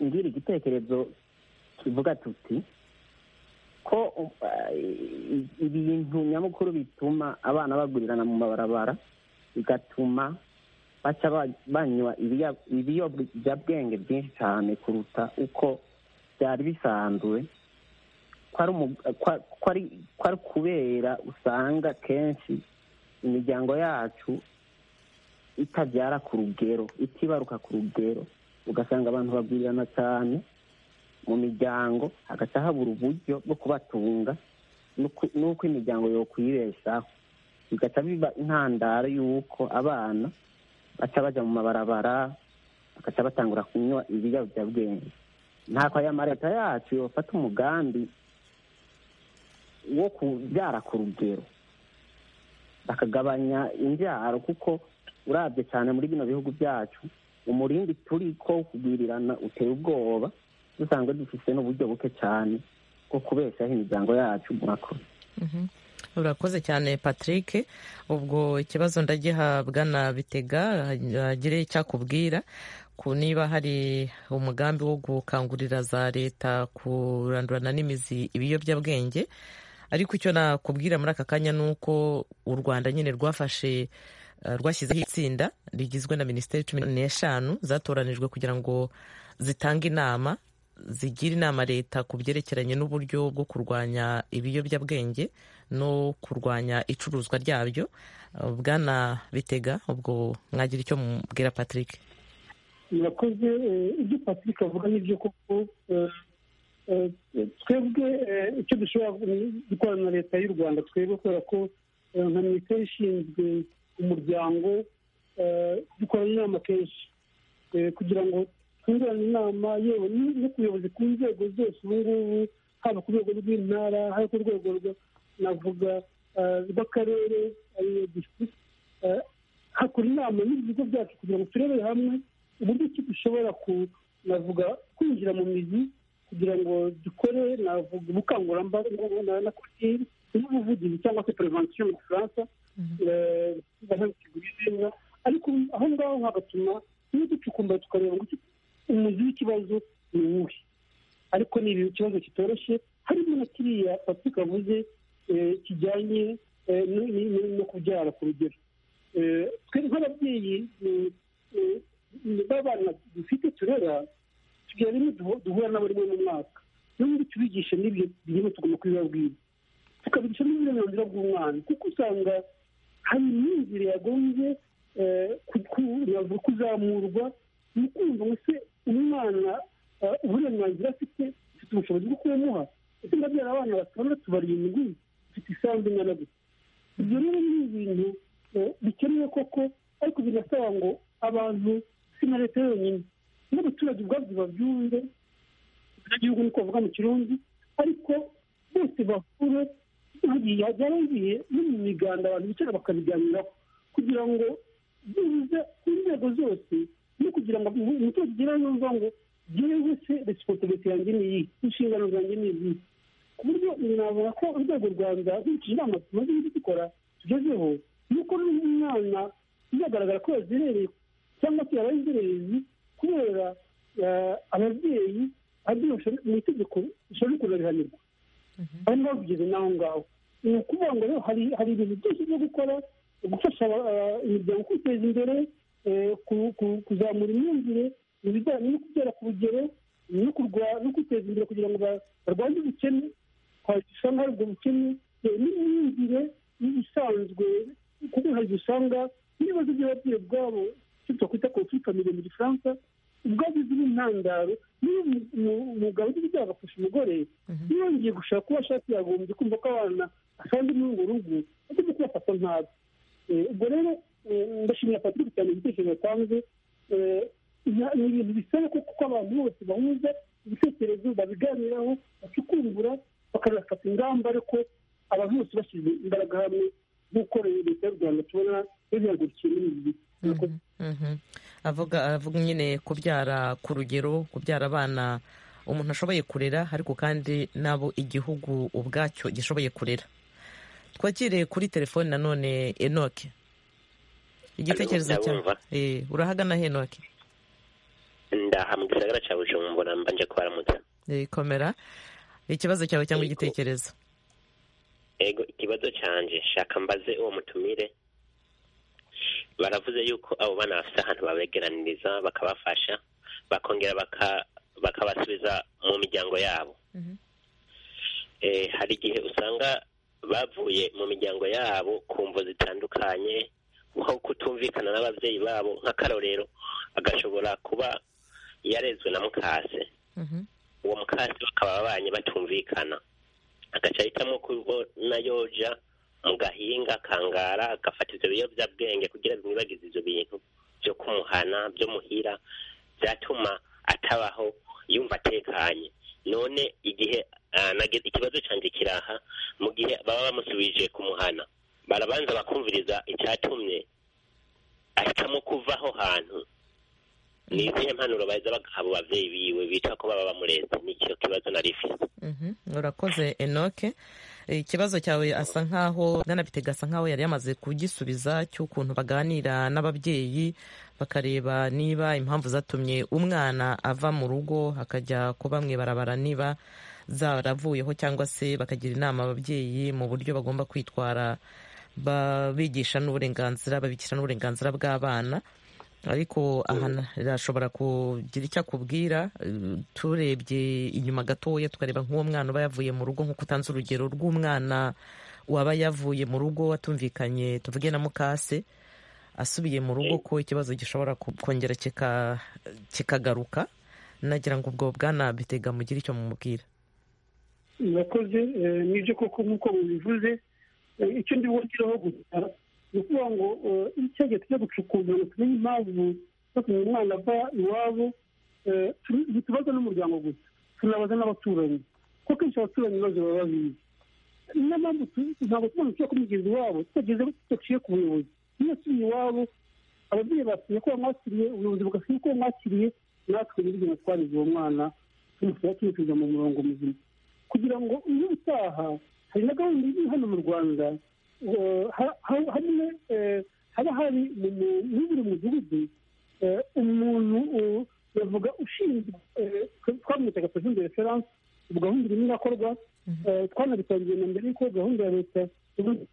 ngira igitekerezo kivuga tuti ko ibintu nyamukuru bituma abana bagurirana mu mabarabara bigatuma baca banywa ibiyobyabwenge byinshi cyane kuruta uko byari bisanzwe ko ari kubera usanga kenshi imiryango yacu itabyara ku rugero itibaruka ku rugero ugasanga abantu bagwirirana cyane mu miryango hagata habura uburyo bwo kubatunga n'uko imiryango yokwibeshaho bigaca biba intandaro y'uko abana baca bajya mu mabarabara bagaca batangura kunywa ibiyobyabwenge ntako aya mareta yacu yofata umugambi wo kubyara ku rugero bakagabanya imbyaro kuko urabye cyane muri bino bihugu byacu umurindi turi ko kugwirirana uteye ubwoba dusanzwe dufite n'uburyo buke cyane bwo kubeshaho imiryango yacu murakoze urakoze cyane patrick ubwo ikibazo ndagihabwa na bitega hagire icyo akubwira ku niba hari umugambi wo gukangurira za leta kurandurana n'imizi ibiyobyabwenge ariko icyo nakubwira muri aka kanya ni uko u rwanda nyine rwafashe rwashyizeho itsinda rigizwe na minisiteri cumi n'eshanu zatoranijwe kugira ngo zitange inama zigira inama leta ku byerekeranye n'uburyo bwo kurwanya ibiyobyabwenge no kurwanya icuruzwa ryabyo bwana bitega ubwo mwagira icyo mubwira patrick murakoze ibyo patrick avuga n'ibyo koko twebwe icyo dushobora gukorana na leta y'u rwanda twebwe kubera ko nka minisiteri ishinzwe umuryango dukorana inama kenshi kugira ngo twungurane inama yewe no ku buyobozi ku nzego zose ubu ngubu haba ku rwego rw'intara haba ku rwego navuga rw'akarere ariyo disitirigiti hakora inama n'ibigo byacu kugira ngo turebere hamwe uburyo ki dushobora navuga kwinjira mu mizi kugira ngo dukore navuga ubukangurambaga na kuri n'ubuvugizi cyangwa se perevansiyo mu gifaransa neza ariko aho ngaho hagatuma iyo ducukumbura tukareba ngo umuzi w'ikibazo ni uwuhe ariko ni ikibazo kitoroshye harimo na kiriya patrick avuze kijyanye no kubyara ku rugero twe nk'ababyeyi b'abana dufite turera tugira rimwe duhura nabo rimwe mu mwaka n'ubundi tubigisha n'ibyo bihembo tugomba kubibabwira tukabigisha n'uburenganzira bw'umwana kuko usanga hari imyumvire yagombye kuzamurwa mu kumva ngo se umwana uburenganzira afite ufite ubushobozi bwo kuyamuha ese ndabyara abana batandatu barindwi ufite isambu ingana gusa ibyo rero ni ibintu bikenewe koko ariko binasaba ngo abantu si na leta yonyine n'abaturage ubwabyo babyumve abanyagihugu niko bavuga mu kirundi ariko bose bahure hagiye byarangiye no mu miganda abantu bicara bakabiganiraho kugira ngo bibuze ku nzego zose no kugira ngo umuturage ugere yumva ngo byibuze se resiposibiti yanjye ni iyi inshingano zanjye ni izi ku buryo navuga ko urwego rwa rwanda nkurikije inama tumaze dukora tugezeho ni uko n'umwana bizagaragara ko yazerereye cyangwa se yaba inzererezi kubera ababyeyi abyoshe mu itegeko rishobora kurabihanirwa bari babigeze n'aho ngaho ni ukuvuga ngo rero hari ibintu byinshi byo gukora gufasha imiryango kwiteza imbere kuzamura imyumvire mu bijyanye no kugera ku rugero no kwiteza imbere kugira ngo barwanye ubukene usanga hari ubwo bukene n'imyumvire isanzwe kuko hari igihe usanga n'ibibazo by'ababyeyi ubwabo icyo twakwita konfurika mu gifaransa ubwabo izindi ntandaro niba umugabo uzi ibyago afashe umugore yongeye gushaka kuba ashaka yagombye kumva ko abana asanze muri urwo rugo agomba kubafata ntabi ubwo rero ndashimira patrick cyane igitekerezo yatanze ni ibintu bisaba ko kuko abantu bose bahuza ibitekerezo babiganiraho bacukumbura bakanafata ingamba ariko abantu bose bashyize imbaraga hamwe nk'uko leta y'u rwanda tubona yabihagurukiye muri ibi bihe avuga avuga nyine kubyara ku rugero kubyara abana umuntu ashoboye kurera ariko kandi nabo igihugu ubwacyo gishoboye kurera twakire kuri telefoni nanone enoke igitekerezo cya urahagana henoke ndaha mu gisagara cya bujumbura mbanje kubaramutsa komera ikibazo cyawe cyangwa igitekerezo yego ikibazo cyanje shaka mbaze uwo mutumire baravuze yuko abo bana bafite ahantu babegeraniriza bakabafasha bakongera bakabasubiza mu miryango yabo hari igihe usanga bavuye mu miryango yabo ku mvu zitandukanye nko kutumvikana n'ababyeyi babo nk'akarorero agashobora kuba yarezwe na mukase uwo mukase bakaba abanye batumvikana agaca ahitamo kubona yoja mu gahinga akangara agafata ibyo biyobyabwenge kugira bimwibagize ibyo bintu byo kumuhana byo muhira byatuma atabaho yumva atekanye none igihe ikibazo cyanjye kiraha mu gihe baba bamusubije kumuhana barabanza bakumviriza icyatumye ahitamo kuva aho hantu ni izihe mpanuro baheza bagaha abo babyeyi biwe bita ko baba bamureze ni icyo kibazo na rifite urakoze enoke ikibazo cyawe asa nkaho ganabitega asa nkaho yari yamaze kugisubiza cy'ukuntu baganira n'ababyeyi bakareba niba impamvu zatumye umwana ava mu rugo akajya kuba mu ibarabara niba zaravuyeho cyangwa se bakagira inama ababyeyi mu buryo bagomba kwitwara babigisha n'uburenganzira babikisha n'uburenganzira bw'abana ariko aha irashobora kugira icyo akubwira turebye inyuma gatoya tukareba nk'uwo mwana uba yavuye mu rugo nk'uko utanze urugero rw'umwana waba yavuye mu rugo watumvikanye tuvuge na mukase asubiye mu rugo ko ikibazo gishobora kongera kikagaruka nagira ngo ubwo bwanabitega mugire icyo mumubwira murakoze nibyo koko nk'uko mubivuze icyo ndibugiraho gusa ni ukuvuga ngo icyo gihe tujya gucukumbura ngo tumenye impamvu zo kumenya umwana ava iwabo ntitubaza n'umuryango gusa tunabaza n'abaturanyi kuko kenshi abaturanyi ibibazo baba babizi niyo mpamvu ntabwo tuba dukwiye kumugeza iwabo tutageze tudaciye ku buyobozi iyo asubiye iwabo ababyeyi basubiye ko bamwakiriye ubuyobozi bugasubiye ko bamwakiriye natwe n'ibyo twarize uwo mwana tumusaba tumusiga mu murongo muzima kugira ngo iyo utaha hari na gahunda iri hano mu rwanda hamwe haba hari muri buri mudugudu umuntu bavuga ushinzwe twamwitaga perezida de referanse ubu gahunda irimo irakorwa twanabitangiye na mbere y'uko gahunda ya leta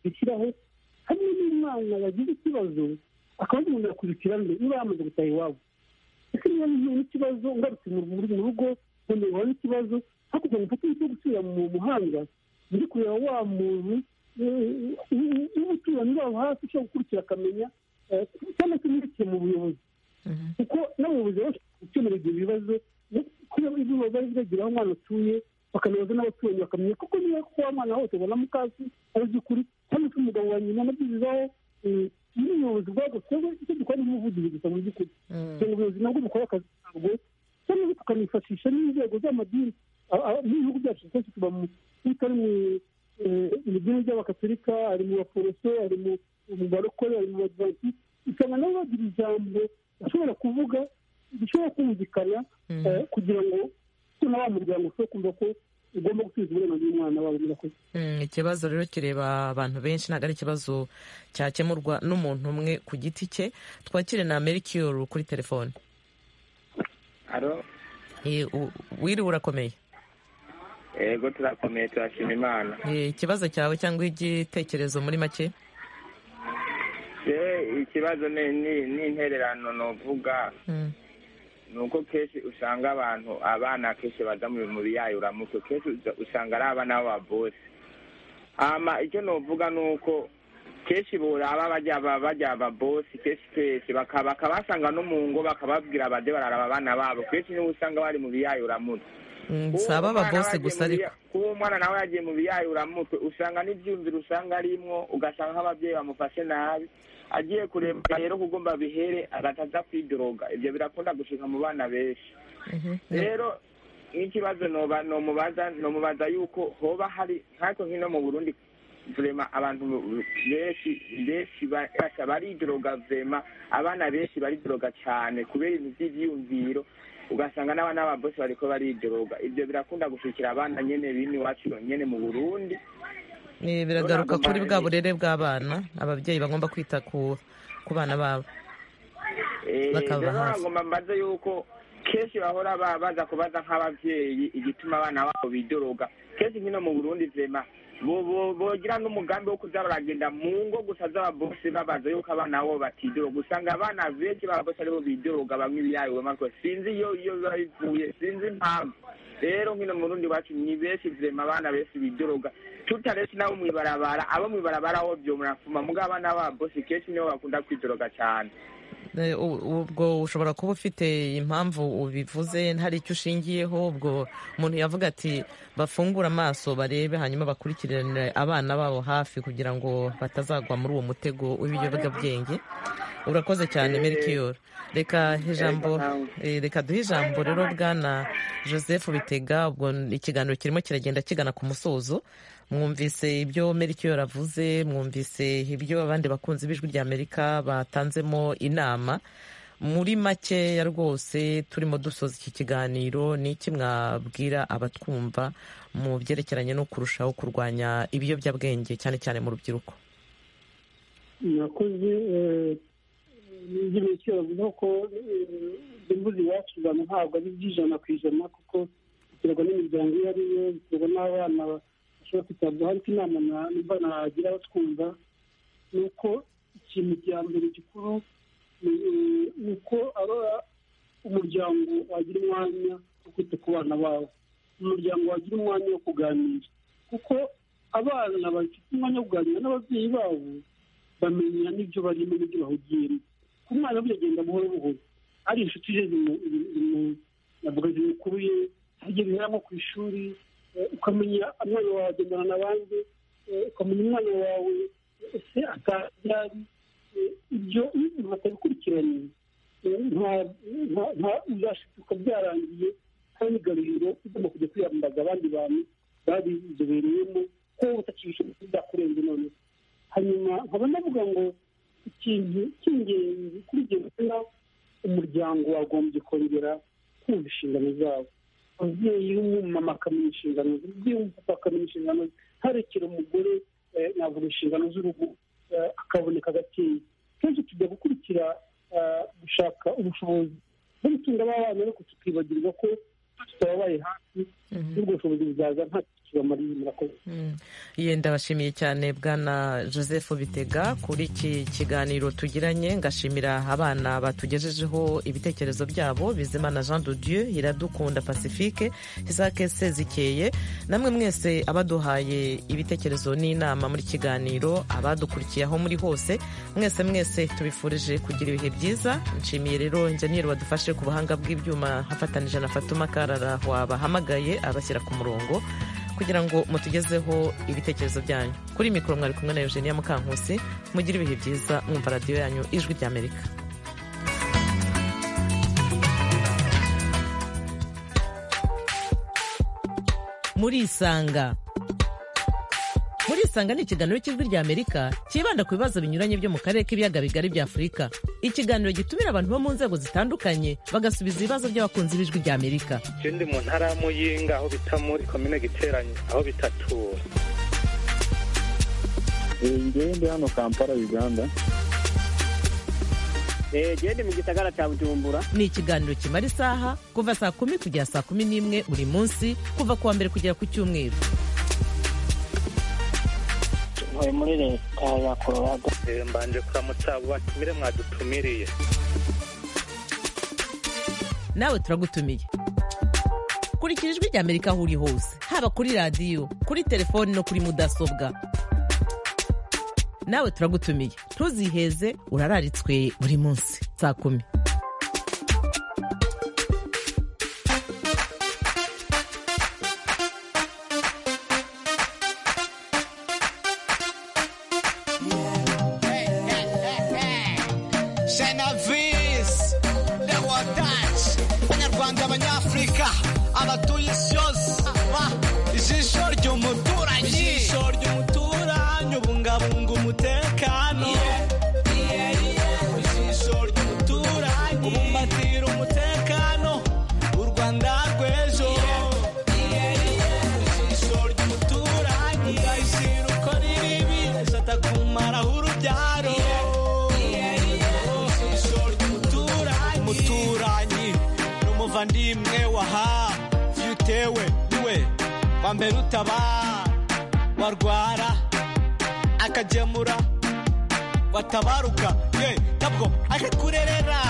ishyiraho hamwe n'umwana wagize ikibazo akaba umuntu yakurikira mbe niba yamaze gutaha iwabo ese niba ntuye n'ikibazo ngarutse mu rugo nkongera uhura n'ikibazo hakurya ngo mfate cyo gusubira mu muhanda ndi kureba wa muntu n'umuturanyi wabo hafi ushobora gukurikira akamenya cyangwa se murikire mu buyobozi kuko n'abayobozi baba gukemura ibyo bibazo kubera ibyo bari bagera aho umwana atuye bakanabaza n'abaturanyi bakamenya kuko niba kuko wa mwana wose abona mukasi ari by'ukuri cyangwa se umugabo wa nyina anabyizizaho iyo ubuyobozi bwagutseho icyo dukora ni umuvuduko gusa mu by'ukuri kugira ngo ubuyobozi nabwo bukore akazi kabwo cyangwa se tukanifashisha n'inzego z'amadini n'ibihugu byacu twese tuba mu bitari mu mu idini ry'abakatolika ari mu baporoso ari mu barokore ari mu badivantisi usanga nabo bagira ijambo bashobora kuvuga gishobora kumvikana eh, kugira ngo ko na wa muryango ushobora kumva ko ugomba gusubiza uburenganzira umwana wawe murakoze Mm, ikibazo rero kireba abantu benshi ntabwo ari ikibazo cyakemurwa n'umuntu umwe ku giti cye twakire na merikiyoro kuri telefone Eh, u- wiriwe urakomeye yego turakomeye turashima imana Eh, ikibazo cyawe cyangwa igitekerezo muri make se ikibazo ni- ni ni intererano nuvuga Mm. ni uko kenshi usanga abantu abana kenshi baza mu mu biyaye uramutse kenshi uza- usanga ari abana b'ababose hama icyo nuvuga ni uko kenshi buraba bajya ba- bajya ababosi kenshi kenshi baka- bakabasanga no mu ngo bakababwira baje bararaba abana babo kenshi niwe usanga bari mu biyaye uramutse Mm, Uwo si ababa mwana bose yagiye gusa mu ariko biya- kuba umwana nawe yagiye mu biyayuramutwe usanga n'ibyumviro usanga arimwo ugasanga nk'ababyeyi bamufashe nabi agiye kureba rero kugomba bihere agataza kwidoroga ibyo birakunda gushika mu bana benshi rero n'ikibazo noba- nomubaza nomubaza yuko hoba hari nkako nk'ino mu burundi vurema abantu benshi benshi ba- basha baridoroga vurema abana benshi baridoroga cyane kubera ibintu by'ibyiyumviro ugasanga n'abana b'ababosi bariko baridoroga ibyo birakunda gushikira abana nyene bino iwacu nyene mu burundi Eh, biragaruka Ntabwo kuri bwa mbaye- burere bw'abana ababyeyi bagomba kwita ku ku bana babo Eh, Bakaba rero hafi. nagomba mbaze yuko kenshi bahora ba- baza kubaza nk'abavyeyi igituma abana babo bidoroga kenshi nkino mu burundi vema bo- bo- bogira n'umugambi wo kuza baragenda mu ngo gusa z'ababose babaza yuko abana babo batidoroga usanga abana benshi babose aribo bidoroga bamwe ibiyayo bamwe sinzi iyo iyo biba bivuye sinzi impamvu rero nkino mu burundi iwacu ni benshi vema abana benshi bidoroga tutaretse nabo mw'ibarabara abo mw'ibarabara ho vyomurafuma mugabo abana babose kenshi nibo bakunda kwidoroga cane Eh, u- ubwo ushobora kuba ufite impamvu ubivuze hari icyo ushingiyeho ubwo umuntu yavuga ati bafungure amaso barebe hanyuma bakurikirane abana babo hafi kugira ngo batazagwa muri uwo mutego w'ibiyobyabwenge urakoze cyane merikiyoro reka ijambo eh, reka duhe ijambo rero bwana joseph bitega ubwo ikiganiro kirimo kiragenda kigana ku musozo mwumvise ibyo merikiyoro avuze mwumvise ibyo abandi bakunzi b'ijwi rya amerika batanzemo inama muri makeya rwose turimo dusoza iki kiganiro ni iki mwabwira abatwumva mu byerekeranye no kurushaho kurwanya ibiyobyabwenge cyane cyane mu rubyiruko murakoze eh, n'ibyo bityo bavuga ko eh, imbuzi iwacu abantu ntabwo ari iby'ijana ku ijana kuko biterwa n'imiryango iyo ari yo biterwa n'abana bashobora kwitabwaho ariko inama na- numva nagira batwumva ni uko ikintu cya mbere gikuru ni eh, ni uko arora umuryango wagira umwanya wo kwita ku bana bawe umuryango wagira umwanya wo kuganira kuko abana bafite umwanya wo kuganira n'ababyeyi babo bamenya n'ibyo barimo n'ibyo bahugiyemo ku mwana burya agenda buhoro buhoro ari inshuti ze zimu- zimu- navuga zimukuruye harya bihera nko ku ishuri eh, ukamenya umwana wawe agendana n'abandi eh, ukamenya umwana wawe ese atabyari ibyo iyo umuntu atabikurikiranye eh, nta- nta- nta- uzashituka byarangiye hari n'igaruriro igomba kujya kwiyambaza abandi bantu babizobereyemo ko utakibishoboye byakurenze noneho hanyuma nkaba navuga ngo ikintu cy'ingenzi kuri ibyo buzima umuryango wagombye kongera kumva inshingano zawo umubyeyi w'umumama akamenya inshingano ze umubyeyi w'umupapa akamenya inshingano ze ntarekere umugore eh, navuga inshingano z'urugo eh, akaboneka agatinya kenshi tujya gukurikira eh, gushaka ubushobozi bwo gutunga abana ariko tukibagirwa ko tutababaye hafi n'ubwo bushobozi buzaza nta kibamariye murakoze Ye ndabashimiye cyane bwana joseph bitega kuri iki kiganiro tugiranye ngashimira abana batugejejeho ibitekerezo byabo bizimana jean de dieu iradukunda pacifique isake sezikeye namwe mwese abaduhaye ibitekerezo n'inama muri iki kiganiro abadukurikiye aho muri hose mwese mwese tubifurije kugira ibihe byiza nshimiye rero injeniyeri wadufashe ku buhanga bw'ibyuma afatanije na fatuma karara wabahamagaye abashyira ku murongo kugira ngo mutugezeho ibitekerezo byanyu kuri mikoro mwari kumwe na eugenia mukankusi mugire ibihe byiza mwumva radiyo yanyu ijwi ry'amerika murisanga murisanga ni ikiganiro cy'ijwi ry'amerika cyibanda ku bibazo binyuranye byo mu karere k'ibiyaga bigari bya afurika ikiganiro gitumira abantu bo mu nzego zitandukanye bagasubiza ibibazo by'abakunzi b'ijwi ry'amerika ikindi mu ntara ya muyinga aho bita muri komine giteranye aho bitatura ngende hano kampala uganda gende mu gisagara cya bujumbura ni ikiganiro kimara isaha kuva saa kumi kugera saa kumi n'imwe buri munsi kuva ku wa mbere kugera ku cyumweru ntuye muri leta ya kororado mbanje kuramutsa batumire mwadutumiriye nawe turagutumiye kurikira ijwi ry'amerika aho uri hose haba kuri radiyo kuri telefoni no kuri mudasobwa nawe turagutumiye ntuziheze urararitswe buri munsi saa kumi Genovese, the Wadash, Abanyarwanda, Abanyafurika, abatuye isi yose, ba- ijisho ry'umuturanyi, ijisho ry'umuturanyi, ubungabunga umutekano, ijisho ry'umuturanyi, ubumbatira umutekano, u Rwanda rw'ejo, ijisho ry'umuturanyi, udahishira uko riri, atakumaraho urubyaro. ijisho ry'umuturanyi umuturanyi ni umuvandimwe waha iyo utewe niwe wa mbere utabara warwara akagemura watabaruka ye ntabwo akakurerera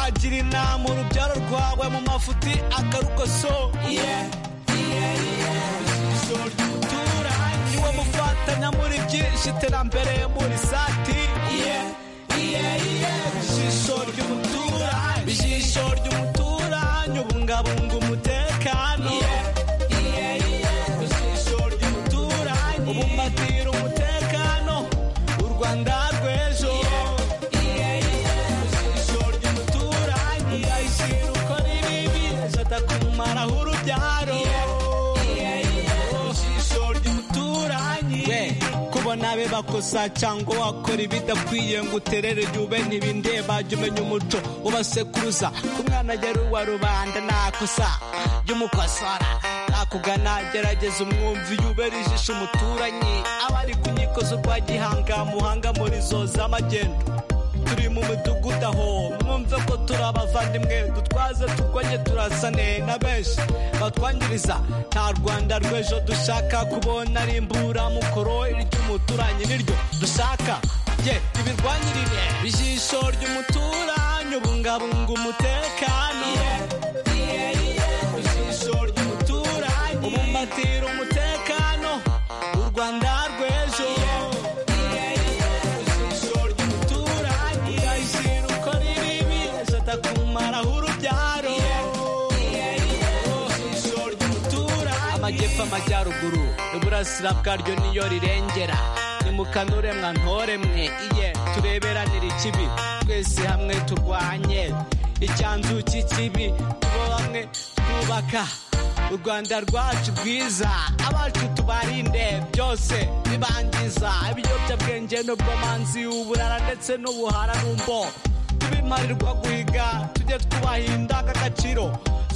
agira inama urubyaro rwawe mu mafuti akarukoso ijisho ry'umuturanyi niwe mufatanya muri byinshi iterambere muri sati ijisho ry'umuturanyi ijisho ry'umuturanyi ubungabunga umutekano ijisho ry'umuturanyi ubumbatira umutekano u rwanda rw'ejo ijisho ry'umuturanyi udahishira uko ribibi atakumaraho urubyaro ijisho ry'umuturanyi kubona be bakosa cyangwa wakora ibidakwiye ngo uterere jyube ntibindeba jya umenya umuco ubasekuruza ku mwana yari uwa rubanda nakosa jya umukosora nakugana gerageza umwumvi yubera ijisho umuturanyi abari ku nkiko z'urwa gihanga muhanga muri zo z'amagendo turi mu midugudu aho mwumve ko turi abavandimwe dutwaze turwanye turasane na benshi batwangiriza nta rwanda rw'ejo dushaka kubona rimburamukoro ry'umuturanyi niryo dushaka ye ibirwanyirire ijisho ry'umuturanyi ubungabunga umutekano ijisho ry'umuturanyi ubumbatira umutekano u rwanda rw'ejo ijisho ry'umuturanyi udahishira uko riribi atakumaraho urubyaro ijisho ry'umuturanyi amajyepfo amajyaruguru iburasira bwaryo niyo rirengera nimukanure mwa ntore mwe iye tureberanire ikibi twese hamwe turwanye icyanzu cy'ikibi tubo bamwe twubaka u rwanda rwacu rwiza abacu tubarinde byose bibangiza ibiyobyabwenge n'ubwomanzi uburara ndetse n'ubuhara n'umbo tubimarirwa guhiga tujye twubaha indangagaciro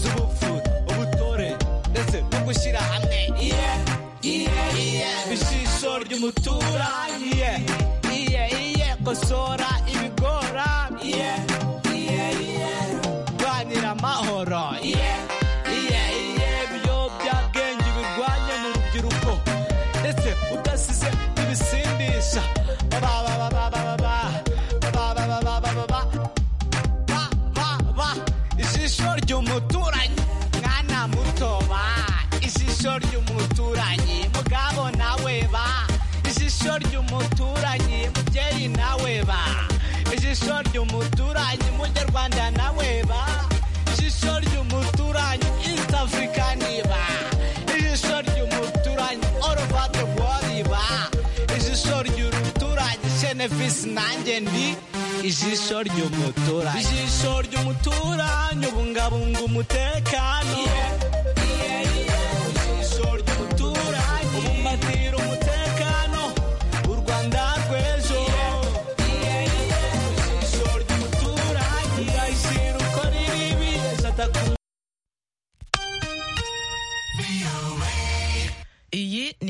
z'ubupfu ubutore ndetse no gushyira hamwe iye iye iye ijisho ry'umuturanyi iye iye iye kosora ibigora iye iye iye rwanira amahoro iye iye iye ibiyobyabwenge ubirwanye mu rubyiruko ndetse udasize ibisindisha ba ba ba ba ba ba ba ba ba ba ba ba ba baba ijisho ry'umuturanyi mwana muto ba ijisho ry'umuturanyi mugabo nawe ba ijisho ry'umuturanyi mubyeyi nawe ba ijisho ry'umuturanyi munyarwanda nawe ba ijisho ry'umuturanyi east african ba ijisho ry'umuturanyi all over the world ba ijisho ry'umuturanyi shenefisi nanjye ndi ijisho ry'umuturanyi ijisho ry'umuturanyi ubungabunga umutekano ijisho ry'umuturanyi ubumbatira umutekano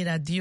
radiyo